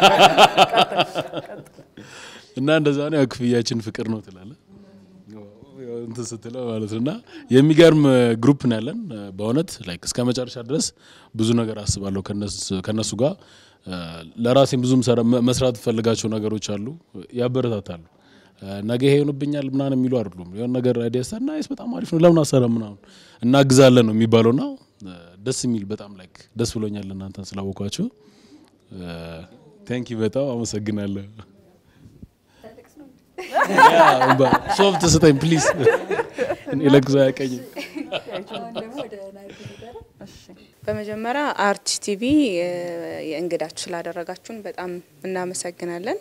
እና እንደዛ ነው። ያው ክፍያችን ፍቅር ነው ትላለ ያው እንትን ስትለው ማለት ነው። እና የሚገርም ግሩፕ ነው ያለን በእውነት ላይክ እስከ መጨረሻ ድረስ ብዙ ነገር አስባለሁ ከነሱ- ከነሱ ጋር እ፣ ለራሴም ብዙም ሰራ- መ- መስራት ፈልጋቸው ነገሮች አሉ፣ ያበረታታሉ። እ፣ ነገ ይሄ ይሆንብኛል ምናምን የሚሉ አይደሉም። የሆነ ነገር አይዲያ ሳ ናይስ፣ በጣም አሪፍ ነው፣ ለምን አሰራ ምናምን እናግዛለን ነው የሚባለው። ና ደስ የሚል በጣም ላይክ ደስ ብሎኛል እናንተን ስላወኳችሁ። ቴንኪ በጣም አመሰግናለሁ። ሶፍት ስጠኝ ፕሊዝ። እኔ ለቅሶ አያቀኝም። አሁን ደግሞ ወደ ናይሮቢ ነበረ በመጀመሪያ አርቲስት ቲቪ እ፣ የእንግዳችሁ ስላደረጋችሁን በጣም እናመሰግናለን።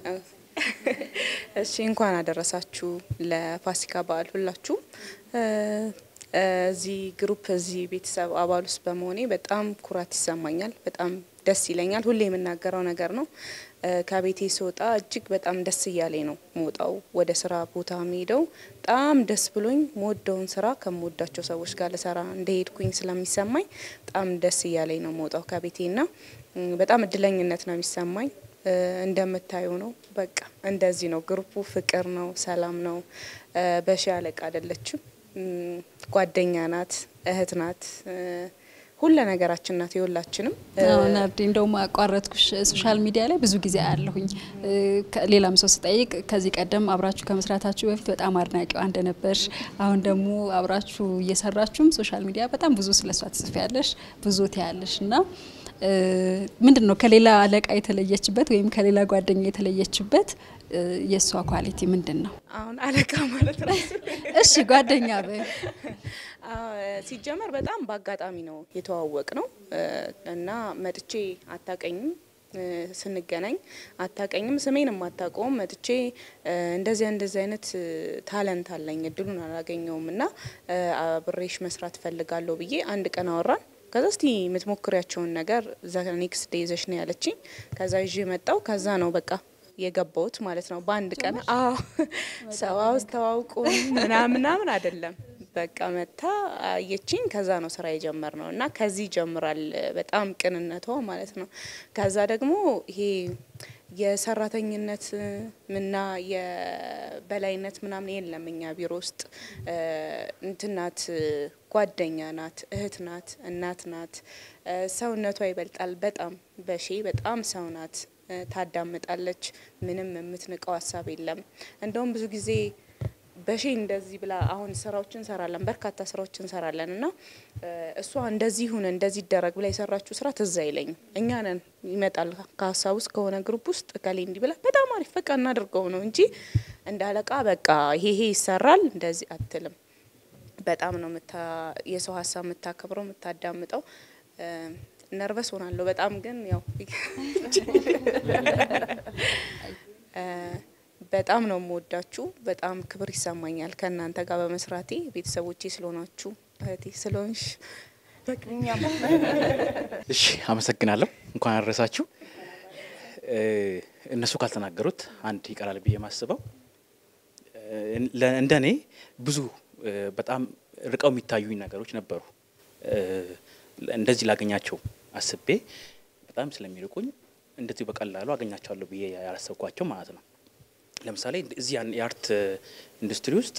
እሺ እንኳን አደረሳችሁ ለፋሲካ በዓል ሁላችሁም። እ፣ እዚህ ግሩፕ እዚህ ቤተሰብ አባል ውስጥ በመሆኔ በጣም ኩራት ይሰማኛል። በጣም ደስ ይለኛል። ሁሌ የምናገረው ነገር ነው። እ፣ ከቤቴ ስወጣ እጅግ በጣም ደስ እያለኝ ነው መውጣው ወደ ስራ ቦታ የሚሄደው በጣም ደስ ብሎኝ መወደውን ስራ ከምወዳቸው ሰዎች ጋር ልሰራ እንደሄድኩኝ ስለሚሰማኝ በጣም ደስ እያለኝ ነው መውጣው ከቤቴና ም፣ በጣም እድለኝነት ነው የሚሰማኝ። እ፣ እንደምታየው ነው በቃ እንደዚህ ነው። ግሩፑ ፍቅር ነው፣ ሰላም ነው። እ፣ በሺ አለቃ አይደለችም፣ ም፣ ጓደኛ ናት፣ እህት ናት። እ፣ ሁለ ነገራችን ናት የሁላችንም። ናርዲ እንደውም አቋረጥኩሽ። ሶሻል ሚዲያ ላይ ብዙ ጊዜ አያለሁኝ። ሌላም ሰው ስጠይቅ ከዚህ ቀደም አብራችሁ ከመስራታችሁ በፊት በጣም አድናቂዋ እንደነበርሽ፣ አሁን ደግሞ አብራችሁ እየሰራችሁም ሶሻል ሚዲያ በጣም ብዙ ስለሷ ትጽፊያለሽ፣ ብዙ ትያለሽ እና ምንድን ነው ከሌላ አለቃ የተለየችበት ወይም ከሌላ ጓደኛ የተለየችበት የእሷ ኳሊቲ ምንድን ነው? አሁን አለቃ ማለት ነው። እሺ ጓደኛ በ ሲጀመር በጣም በአጋጣሚ ነው የተዋወቅ ነው እና መጥቼ አታቀኝም ስንገናኝ አታቀኝም፣ ስሜንም አታውቀውም። መጥቼ እንደዚያ እንደዚህ አይነት ታለንት አለኝ እድሉን አላገኘውም እና አብሬሽ መስራት ፈልጋለሁ ብዬ አንድ ቀን አወራን። ከዛ እስቲ የምትሞክሪያቸውን ነገር ኔክስት ዴይ ይዘሽ ነው ያለችኝ። ከዛ ይዤ መጣው። ከዛ ነው በቃ የገባውት ማለት ነው በአንድ ቀን። አዎ ሰው ውስጥ ተዋውቁ ምናምን ምናምን አይደለም በቃ መታ አየችኝ። ከዛ ነው ስራ የጀመር ነው እና ከዚህ ይጀምራል በጣም ቅንነቷ ማለት ነው። ከዛ ደግሞ ይሄ የሰራተኝነት ምና የበላይነት ምናምን የለም እኛ ቢሮ ውስጥ እንትናት ጓደኛ ናት፣ እህት ናት፣ እናት ናት። ሰውነቷ ይበልጣል በጣም በሺ በጣም ሰው ናት። ታዳምጣለች። ምንም የምትንቀው ሀሳብ የለም። እንደውም ብዙ ጊዜ በሺ እንደዚህ ብላ አሁን ስራዎች እንሰራለን፣ በርካታ ስራዎች እንሰራለን እና እሷ እንደዚህ ሁን እንደዚህ ይደረግ ብላ የሰራችው ስራ ትዝ አይለኝም። እኛ ነን ይመጣል ከሀሳብ ውስጥ ከሆነ ግሩፕ ውስጥ እከሌ እንዲህ ብላ በጣም አሪፍ በቃ እናድርገው ነው እንጂ እንደ አለቃ በቃ ይሄ ይሄ ይሰራል እንደዚህ አትልም። በጣም ነው የሰው ሀሳብ የምታከብረው የምታዳምጠው። ነርቨስ ሆናለሁ በጣም ግን ያው በጣም ነው የምወዳችሁ። በጣም ክብር ይሰማኛል ከእናንተ ጋር በመስራቴ ቤተሰቦቼ ስለሆናችሁ እህቴ ስለሆንሽ እሺ፣ አመሰግናለሁ። እንኳን አደረሳችሁ። እነሱ ካልተናገሩት አንድ ይቀራል ብዬ የማስበው እንደ እኔ ብዙ በጣም ርቀው የሚታዩኝ ነገሮች ነበሩ። እንደዚህ ላገኛቸው አስቤ በጣም ስለሚርቁኝ እንደዚህ በቀላሉ አገኛቸዋለሁ ብዬ ያላሰብኳቸው ማለት ነው። ለምሳሌ እዚህ የአርት ኢንዱስትሪ ውስጥ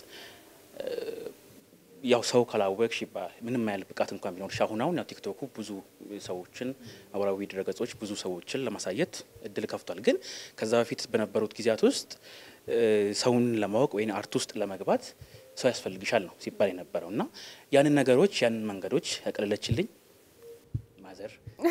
ያው ሰው ካላወቅሽ ይባላል። ምንም ያህል ብቃት እንኳን ቢኖርሽ አሁን አሁን ያው ቲክቶኩ ብዙ ሰዎችን ማህበራዊ ድረገጾች ብዙ ሰዎችን ለማሳየት እድል ከፍቷል። ግን ከዛ በፊት በነበሩት ጊዜያት ውስጥ ሰውን ለማወቅ ወይም አርት ውስጥ ለመግባት ሰው ያስፈልግሻል ነው ሲባል የነበረው እና ያንን ነገሮች ያንን መንገዶች ያቀለለችልኝ ማዘር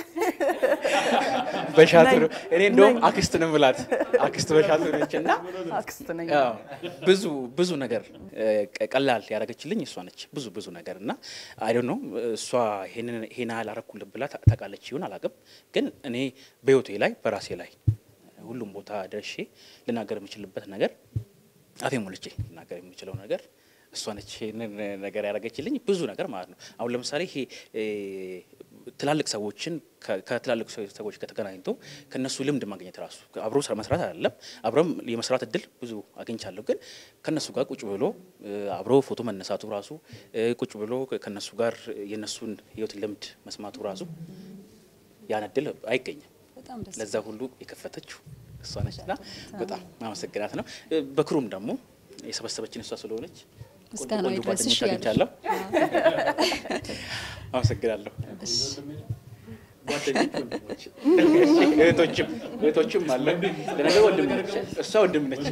በሻትር እኔ እንደውም አክስት ነው ምላት አክስት በሻትር ነች እና ብዙ ብዙ ነገር ቀላል ያደረገችልኝ እሷ ነች። ብዙ ብዙ ነገር እና አይ ነው እሷ ይሄን ያህል አረኩልህ ብላ ታውቃለች ይሁን አላውቅም፣ ግን እኔ በህይወቴ ላይ በራሴ ላይ ሁሉም ቦታ ደርሼ ልናገር የምችልበት ነገር አፌ ሞልቼ ልናገር የምችለው ነገር እሷ ነች ይህንን ነገር ያደረገችልኝ ብዙ ነገር ማለት ነው። አሁን ለምሳሌ ይሄ ትላልቅ ሰዎችን ከትላልቅ ሰዎች ከተገናኝቶ ከነሱ ልምድ ማግኘት ራሱ አብሮ ስራ መስራት አይደለም አብረም የመስራት እድል ብዙ አግኝቻለሁ። ግን ከነሱ ጋር ቁጭ ብሎ አብሮ ፎቶ መነሳቱ ራሱ ቁጭ ብሎ ከነሱ ጋር የነሱን ህይወት ልምድ መስማቱ ራሱ ያን እድል አይገኝም። ለዛ ሁሉ የከፈተችው እሷ ነች እና በጣም ማመሰግናት ነው። በክሩም ደግሞ የሰበሰበችን እሷ ስለሆነች ምስጋና ቆንጆ ይድረስሽ ጓደኞች አግኝቻለሁ። አመሰግናለሁ። እህቶችም እህቶችም አለ ለነገር ወንድም ነች፣ እሷ ወንድም ነች።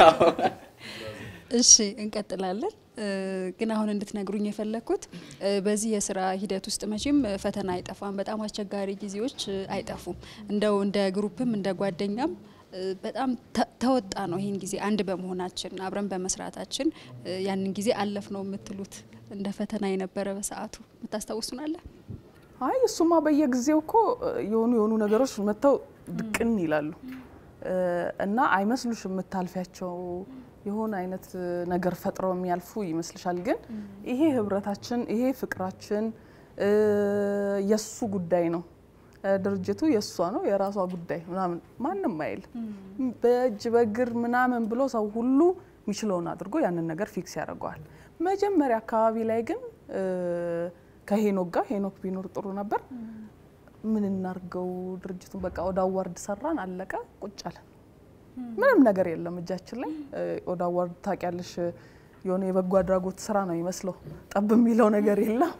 እሺ እንቀጥላለን። ግን አሁን እንድትነግሩኝ የፈለግኩት በዚህ የስራ ሂደት ውስጥ መቼም ፈተና አይጠፋም፣ በጣም አስቸጋሪ ጊዜዎች አይጠፉም። እንደው እንደ ግሩፕም እንደ ጓደኛም በጣም ተወጣ ነው ይህን ጊዜ አንድ በመሆናችን አብረን በመስራታችን ያንን ጊዜ አለፍ ነው የምትሉት እንደ ፈተና የነበረ በሰዓቱ የምታስታውሱናለ? አይ እሱማ በየጊዜው እኮ የሆኑ የሆኑ ነገሮች መጥተው ድቅን ይላሉ እና አይመስሉሽ የምታልፊያቸው የሆነ አይነት ነገር ፈጥረው የሚያልፉ ይመስልሻል። ግን ይሄ ህብረታችን፣ ይሄ ፍቅራችን የሱ ጉዳይ ነው። ድርጅቱ የእሷ ነው የራሷ ጉዳይ ምናምን ማንም አይል በእጅ በእግር ምናምን ብሎ ሰው ሁሉ የሚችለውን አድርጎ ያንን ነገር ፊክስ ያደርገዋል። መጀመሪያ አካባቢ ላይ ግን ከሄኖክ ጋር ሄኖክ ቢኖር ጥሩ ነበር። ምን እናርገው ድርጅቱን በቃ ወደ አዋርድ ሰራን፣ አለቀ፣ ቁጭ አለን። ምንም ነገር የለም እጃችን ላይ። ወደ አዋርድ ታውቂያለሽ፣ የሆነ የበጎ አድራጎት ስራ ነው ይመስለው፣ ጠብ የሚለው ነገር የለም።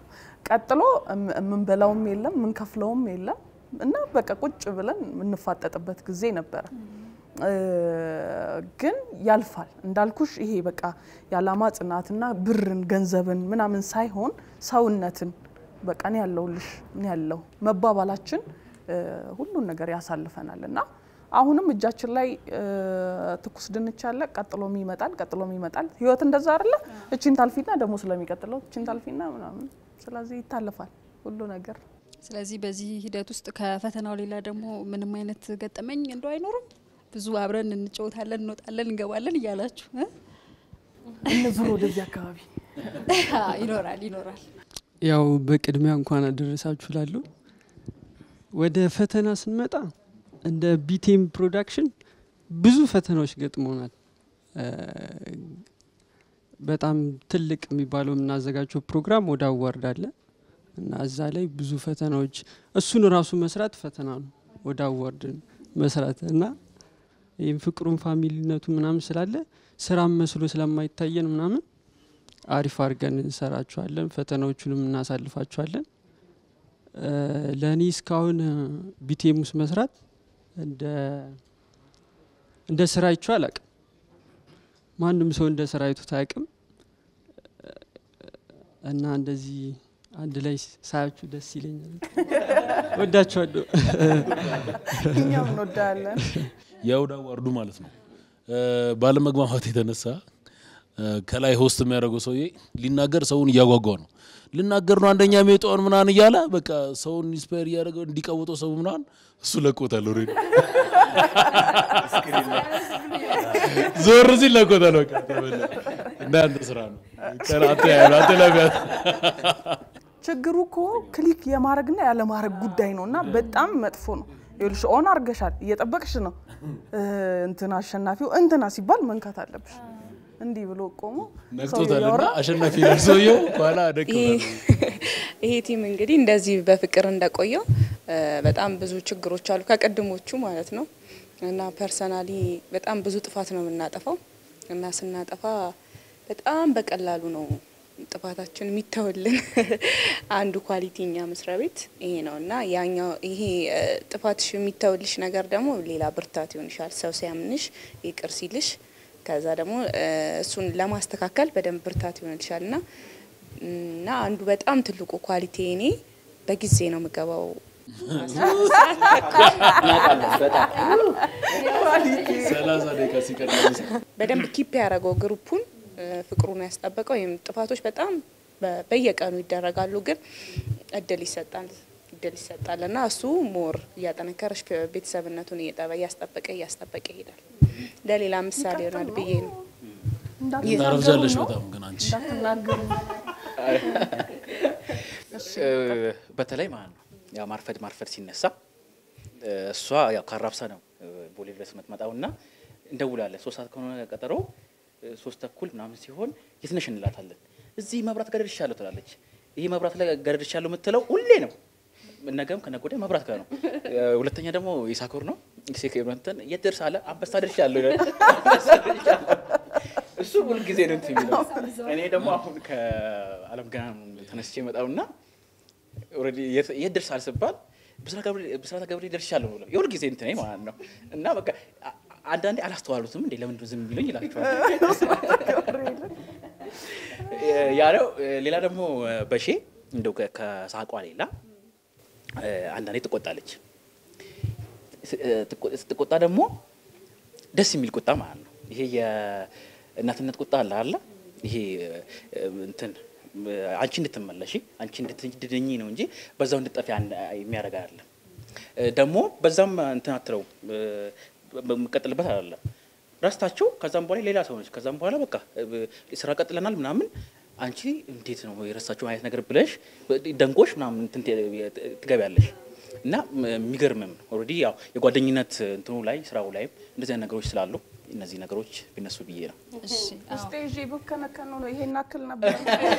ቀጥሎ እም- የምንበላውም የለም የምንከፍለውም የለም እና በቃ ቁጭ ብለን የምንፋጠጥበት ጊዜ ነበረ። እ፣ ግን ያልፋል እንዳልኩሽ ይሄ በቃ የዓላማ ጽናትና ብርን ገንዘብን ምናምን ሳይሆን ሰውነትን በቃ እኔ ያለሁልሽ እኔ ያለሁ መባባላችን እ፣ ሁሉን ነገር ያሳልፈናል እና አሁንም እጃችን ላይ እ፣ ትኩስ ድንች አለ፣ ቀጥሎም ይመጣል፣ ቀጥሎም ይመጣል። ህይወት እንደዛ አይደለ? እቺን ታልፊና ደግሞ ስለሚቀጥለው እቺን ታልፊና ምናምን፣ ስለዚህ ይታለፋል ሁሉ ነገር። ስለዚህ በዚህ ሂደት ውስጥ ከፈተናው ሌላ ደግሞ ምንም አይነት ገጠመኝ እንደው አይኖርም። ብዙ አብረን እንጫወታለን፣ እንወጣለን፣ እንገባለን እያላችሁ እ? እንዙር ወደዚህ አካባቢ ይኖራል ይኖራል። ያው በቅድሚያ እንኳን አደረሳችሁ ላሉ ወደ ፈተና ስንመጣ እንደ ቢቴም ፕሮዳክሽን ብዙ ፈተናዎች ገጥሞናል። እ፣ በጣም ትልቅ የሚባለው የምናዘጋጀው ፕሮግራም ወደ አዋርድ አለ እና እዛ ላይ ብዙ ፈተናዎች እሱን ራሱ መስራት ፈተና ነው። ወደ አዋርድ መስራት እና ይህም ፍቅሩን ፋሚሊነቱ ምናምን ስላለ ስራም መስሎ ስለማይታየን ምናምን አሪፍ አድርገን እንሰራቸዋለን። ፈተናዎቹንም እናሳልፋቸዋለን። እ፣ ለእኔ እስካሁን ቢቴም ውስጥ መስራት እንደ እንደ ስራ አይቼው አላቅም። ማንም ሰው እንደ ስራ አይቶት አያውቅም እና እንደዚህ አንድ ላይ ሳያችሁ ደስ ይለኛል። ወዳችኋለሁ። እኛም እንወዳለን። የአውድ አዋርዱ ማለት ነው። እ፣ ባለመግባባት የተነሳ እ፣ ከላይ ሆስት የሚያደርገው ሰውዬ ሊናገር ሰውን እያጓጓ ነው። ልናገር ነው አንደኛ ሜጣውን ምናምን እያለ በቃ ሰውን ኢንስፓየር እያደረገ እንዲቀውጠው ሰው ምናምን እሱ ለቆታል። ኦልሬዲ ዞር ሲል ለቆታል። በቃ ተበላ። እንዳንተ ስራ ነው ቀን አንተ ያለው አንተ ላይ ቢያት ችግሩ እኮ ክሊክ የማድረግና ያለማድረግ ጉዳይ ነው እና በጣም መጥፎ ነው። ይኸውልሽ ኦን አርገሻል፣ እየጠበቅሽ ነው እ፣ እንትና አሸናፊው እንትና ሲባል መንካት አለብሽ። እንዲህ ብሎ ቆሞ ሰው ነክቶታል እና እያወራ አሸናፊ ነው ሰውየው በኋላ ደቅ ይሄ ቲም እንግዲህ እንደዚህ በፍቅር እንደቆየው እ፣ በጣም ብዙ ችግሮች አሉ ከቅድሞቹ ማለት ነው። እና ፐርሰናሊ በጣም ብዙ ጥፋት ነው የምናጠፋው እና ስናጠፋ በጣም በቀላሉ ነው ጥፋታችን የሚተውልን። አንዱ ኳሊቲ እኛ መስሪያ ቤት ይሄ ነው እና ያኛው ይሄ እ፣ ጥፋትሽ የሚተውልሽ ነገር ደግሞ ሌላ ብርታት ይሆንሻል። ሰው ሲያምንሽ ይቅር ሲልሽ ከዛ ደግሞ እ፣ እሱን ለማስተካከል በደንብ ብርታት ይሆንልሻል እና እና አንዱ በጣም ትልቁ ኳሊቲ እኔ በጊዜ ነው የምገባው። ሰላሳ ደቂቃ ሲቀር በደንብ ኪፕ ያደረገው ግሩፑን እ፣ ፍቅሩን ያስጠበቀው ወይም ጥፋቶች በጣም በ- በየቀኑ ይደረጋሉ፣ ግን እድል ይሰጣል እድል ይሰጣል እና እሱ ሞር እያጠነከረሽ ቤተሰብነቱን እየጠበ- እያስጠበቀ እያስጠበቀ ይሄዳል። ለሌላ ምሳሌ ይሆናል ብዬ ነው። ታረፍጃለሽ በጣም ግን አንቺ እንዳትናገሩ እ፣ በተለይ ማለት ነው ያው ማርፈድ ማርፈድ ሲነሳ እ፣ እሷ ያው ካራብሳ ነው እ፣ ቦሌ ድረስ የምትመጣው እና እንደውላለን። ሶስት ሰዓት ከሆነ ቀጠሮ እ፣ ሶስት ተኩል ምናምን ሲሆን የት ነሽ እንላታለን። እዚህ መብራት ጋር ደርሻለሁ ትላለች። ይህ መብራት ላይ ጋር ደርሻለሁ የምትለው ሁሌ ነው። ነገም ከነገ ወዲያ መብራት ጋር ነው። እ፣ ሁለተኛ ደግሞ የሳኮር ነው ሴክ ብረንተን የት ደርሳለህ? አንበሳ ደርሻለሁ ይላል። አንበሳ ደርሻለሁ። እሱ ሁልጊዜ ነው እንትን የሚለው። እኔ ደግሞ አሁን ከአለም ገና ተነስቼ መጣውና ኦልሬዲ የት የት ደርሳል ስባል ብስራተ ገብርኤል ደርሻለሁ ብለው የሁል ጊዜ እንትኔ ማለት ነው። እና በቃ አ- አንዳንዴ አላስተዋሉትም እንዴ ለምንድን ነው ዝም የሚሉኝ ይላቸዋል። ያ ነው። ሌላ ደግሞ በሼ እንደው ከ- ከሳቋ ሌላ እ፣ አንዳንዴ ትቆጣለች። ስ- እ፣ ትቆ- ስትቆጣ ደግሞ ደስ የሚል ቁጣ ማለት ነው። ይሄ የእናትነት ቁጣ አለ አለ ይሄ እ፣ እንትን እ፣ አንቺ እንድትመለሺ አንቺ እንድትድኝ ነው እንጂ በዛው እንድጠፊ አን- የሚያደርግ አይደለም። እ፣ ደግሞ በዛም እንትን አትለው እ፣ የምቀጥልበት አይደለም ረስታቸው ከዛም በኋላ ሌላ ሰው ነች። ከዛም በኋላ በቃ እ፣ ስራ ቀጥለናል ምናምን አንቺ እንዴት ነው የረሳቸው አይነት ነገር ብለሽ ደንቆሽ ምናምን እንትን ት- ትገቢያለሽ እና ም- የሚገርምም ኦልሬዲ ያው የጓደኝነት እንትኑ ላይ ስራው ላይም እንደዚህ አይነት ነገሮች ስላሉ እነዚህ ነገሮች ቢነሱ ብዬ ነው። ውስጤ ይዤ ብከነከኑ ነው ይሄን አክል ነበር።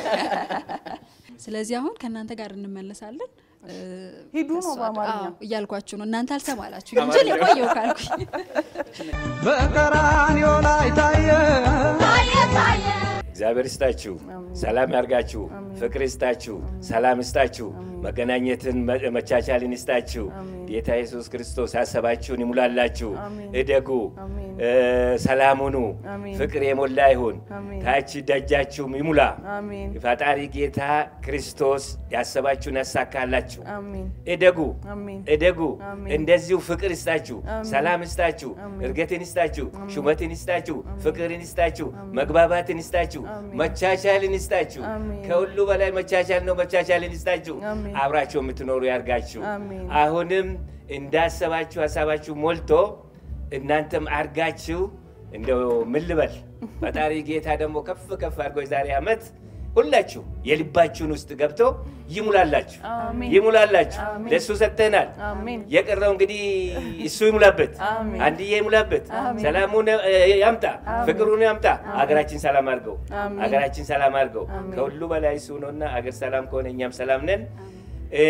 ስለዚህ አሁን ከእናንተ ጋር እንመለሳለን። እ፣ ሂዱ ነው ከእሷ- በአማርኛ። አዎ፣ እያልኳችሁ ነው። እናንተ አልሰማላችሁ እንጂ እኔ ቆየሁ ካልኩኝ በቀራንዮ ላይ ታየ እግዚአብሔር ይስጣችሁ፣ ሰላም ያርጋችሁ፣ ፍቅር ይስጣችሁ፣ ሰላም ይስጣችሁ፣ መገናኘትን መ- መቻቻልን ይስጣችሁ። ጌታ ኢየሱስ ክርስቶስ ያሰባችሁን ይሙላላችሁ። እደጉ፣ እ፣ ሰላም ሁኑ፣ ፍቅር የሞላ ይሁን፣ ታች ደጃችሁም ይሙላ። አሜን ፈጣሪ ጌታ ክርስቶስ ያሰባችሁን ያሳካላችሁ። አሜን እደጉ አሜን እደጉ። አሜን። እንደዚሁ ፍቅር ይስጣችሁ፣ አሜን። ሰላም ይስጣችሁ፣ አሜን። እርገትን ይስጣችሁ፣ ሹመትን ይስጣችሁ፣ ፍቅርን ይስጣችሁ፣ መግባባትን ይስጣችሁ፣ መቻቻልን ይስጣችሁ። አሜን። ከሁሉ በላይ መቻቻል ነው። መቻቻልን ይስጣችሁ። አሜን። አብራችሁ የምትኖሩ ያርጋችሁ። አሜን። አሁንም እንዳሰባችሁ ሀሳባችሁ ሞልቶ እናንተም አርጋችሁ እንደው ምን ልበል ፈጣሪ ጌታ ደግሞ ከፍ ከፍ አድርጎ የዛሬ ዓመት ሁላችሁ የልባችሁን ውስጥ ገብቶ ይሙላላችሁ አሜን። ይሙላላችሁ። አሜን። ለእሱ ሰጥተናል። አሜን የቀረው እንግዲህ እሱ ይሙላበት፣ አሜን። አንድዬ ይሙላበት፣ አሜን። ሰላሙን እ፣ ያምጣ፣ አሜን። ፍቅሩን ያምጣ። አገራችን ሰላም አድርገው፣ አሜን። አገራችን ሰላም አድርገው። አሜን። ከሁሉ በላይ እሱ ነውና አገር ሰላም ከሆነ እኛም ሰላም ነን። እ፣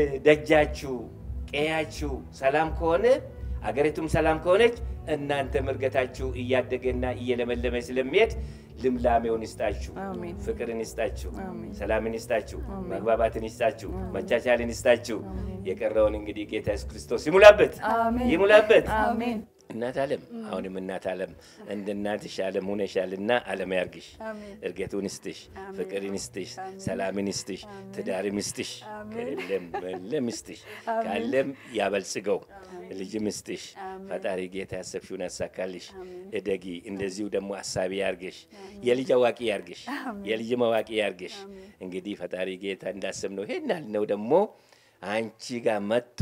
ደጃችሁ ቀያችሁ ሰላም ከሆነ አገሪቱም ሰላም ከሆነች እናንተም እርገታችሁ እያደገና እየለመለመ ስለሚሄድ ልምላሜውን ይስጣችሁ፣ አሜን። ፍቅርን ይስጣችሁ፣ አሜን። ሰላምን ይስጣችሁ፣ አሜን። መግባባትን ይስጣችሁ፣ መቻቻልን ይስጣችሁ። የቀረውን እንግዲህ ጌታ ኢየሱስ ክርስቶስ ይሙላበት አሜን። ይሙላበት። አሜን እናት ዓለም አሁንም እናት ዓለም እንደ እናትሽ ዓለም ሆነሻልና ዓለም ያርግሽ፣ እርገቱን ይስጥሽ፣ ፍቅርን ይስጥሽ፣ ሰላምን ይስጥሽ፣ ትዳርም ይስጥሽ፣ ከለም ለም ይስጥሽ፣ ካለም ያበልጽገው፣ ልጅም ይስጥሽ። ፈጣሪ ጌታ ያሰብሽውን ያሳካልሽ። እደጊ። እንደዚሁ ደግሞ አሳቢ ያርግሽ፣ የልጅ አዋቂ ያርግሽ፣ የልጅም አዋቂ ያርግሽ። እንግዲህ ፈጣሪ ጌታ እንዳሰብነው ይሄን ያልነው ደግሞ አንቺ ጋር መጥቶ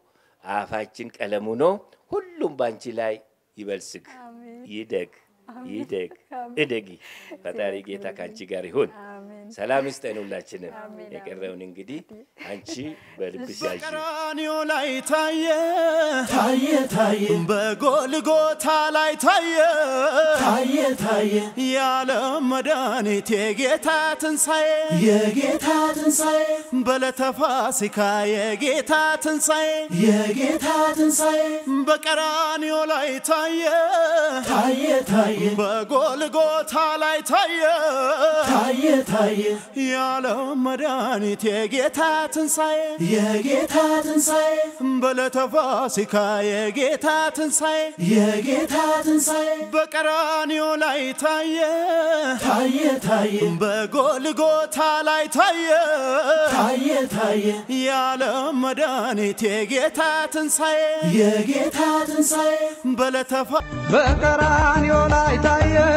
አፋችን ቀለሙ ነው። ሁሉም በአንቺ ላይ ይበልጽግ፣ ይደግ፣ ይደግ፣ እደጊ። ፈጣሪ ጌታ ከአንቺ ጋር ይሁን። ሰላም ይስጠን ሁላችንም። የቀረውን እንግዲህ አንቺ በልብሽ ያዥ። በቀራንዮ ላይ ታየ ታየ ታየ በጎልጎታ ላይ ታየ ታየ ታየ የዓለም መድኃኒት የጌታ ትንሣኤ የጌታ ትንሣኤ በዕለተ ፋሲካ የጌታ ትንሣኤ የጌታ ትንሣኤ በቀራንዮ ላይ ታየ ታየ ታየ በጎልጎታ ላይ ታየ ታየ ታየ የዓለም መድኃኒት የጌታ ትንሣኤ የጌታ ትንሣኤ በዕለተ ፋሲካ የጌታ ትንሣኤ የጌታ ትንሣኤ በቀራንዮ ላይ ታየ ታየ ታየ በጎልጎታ ላይ ታየ ታየ ታየ የዓለም መድኃኒት የጌታ ትንሣኤ የጌታ ትንሣኤ በዕለተ ፋ በቀራንዮ ላይ ታየ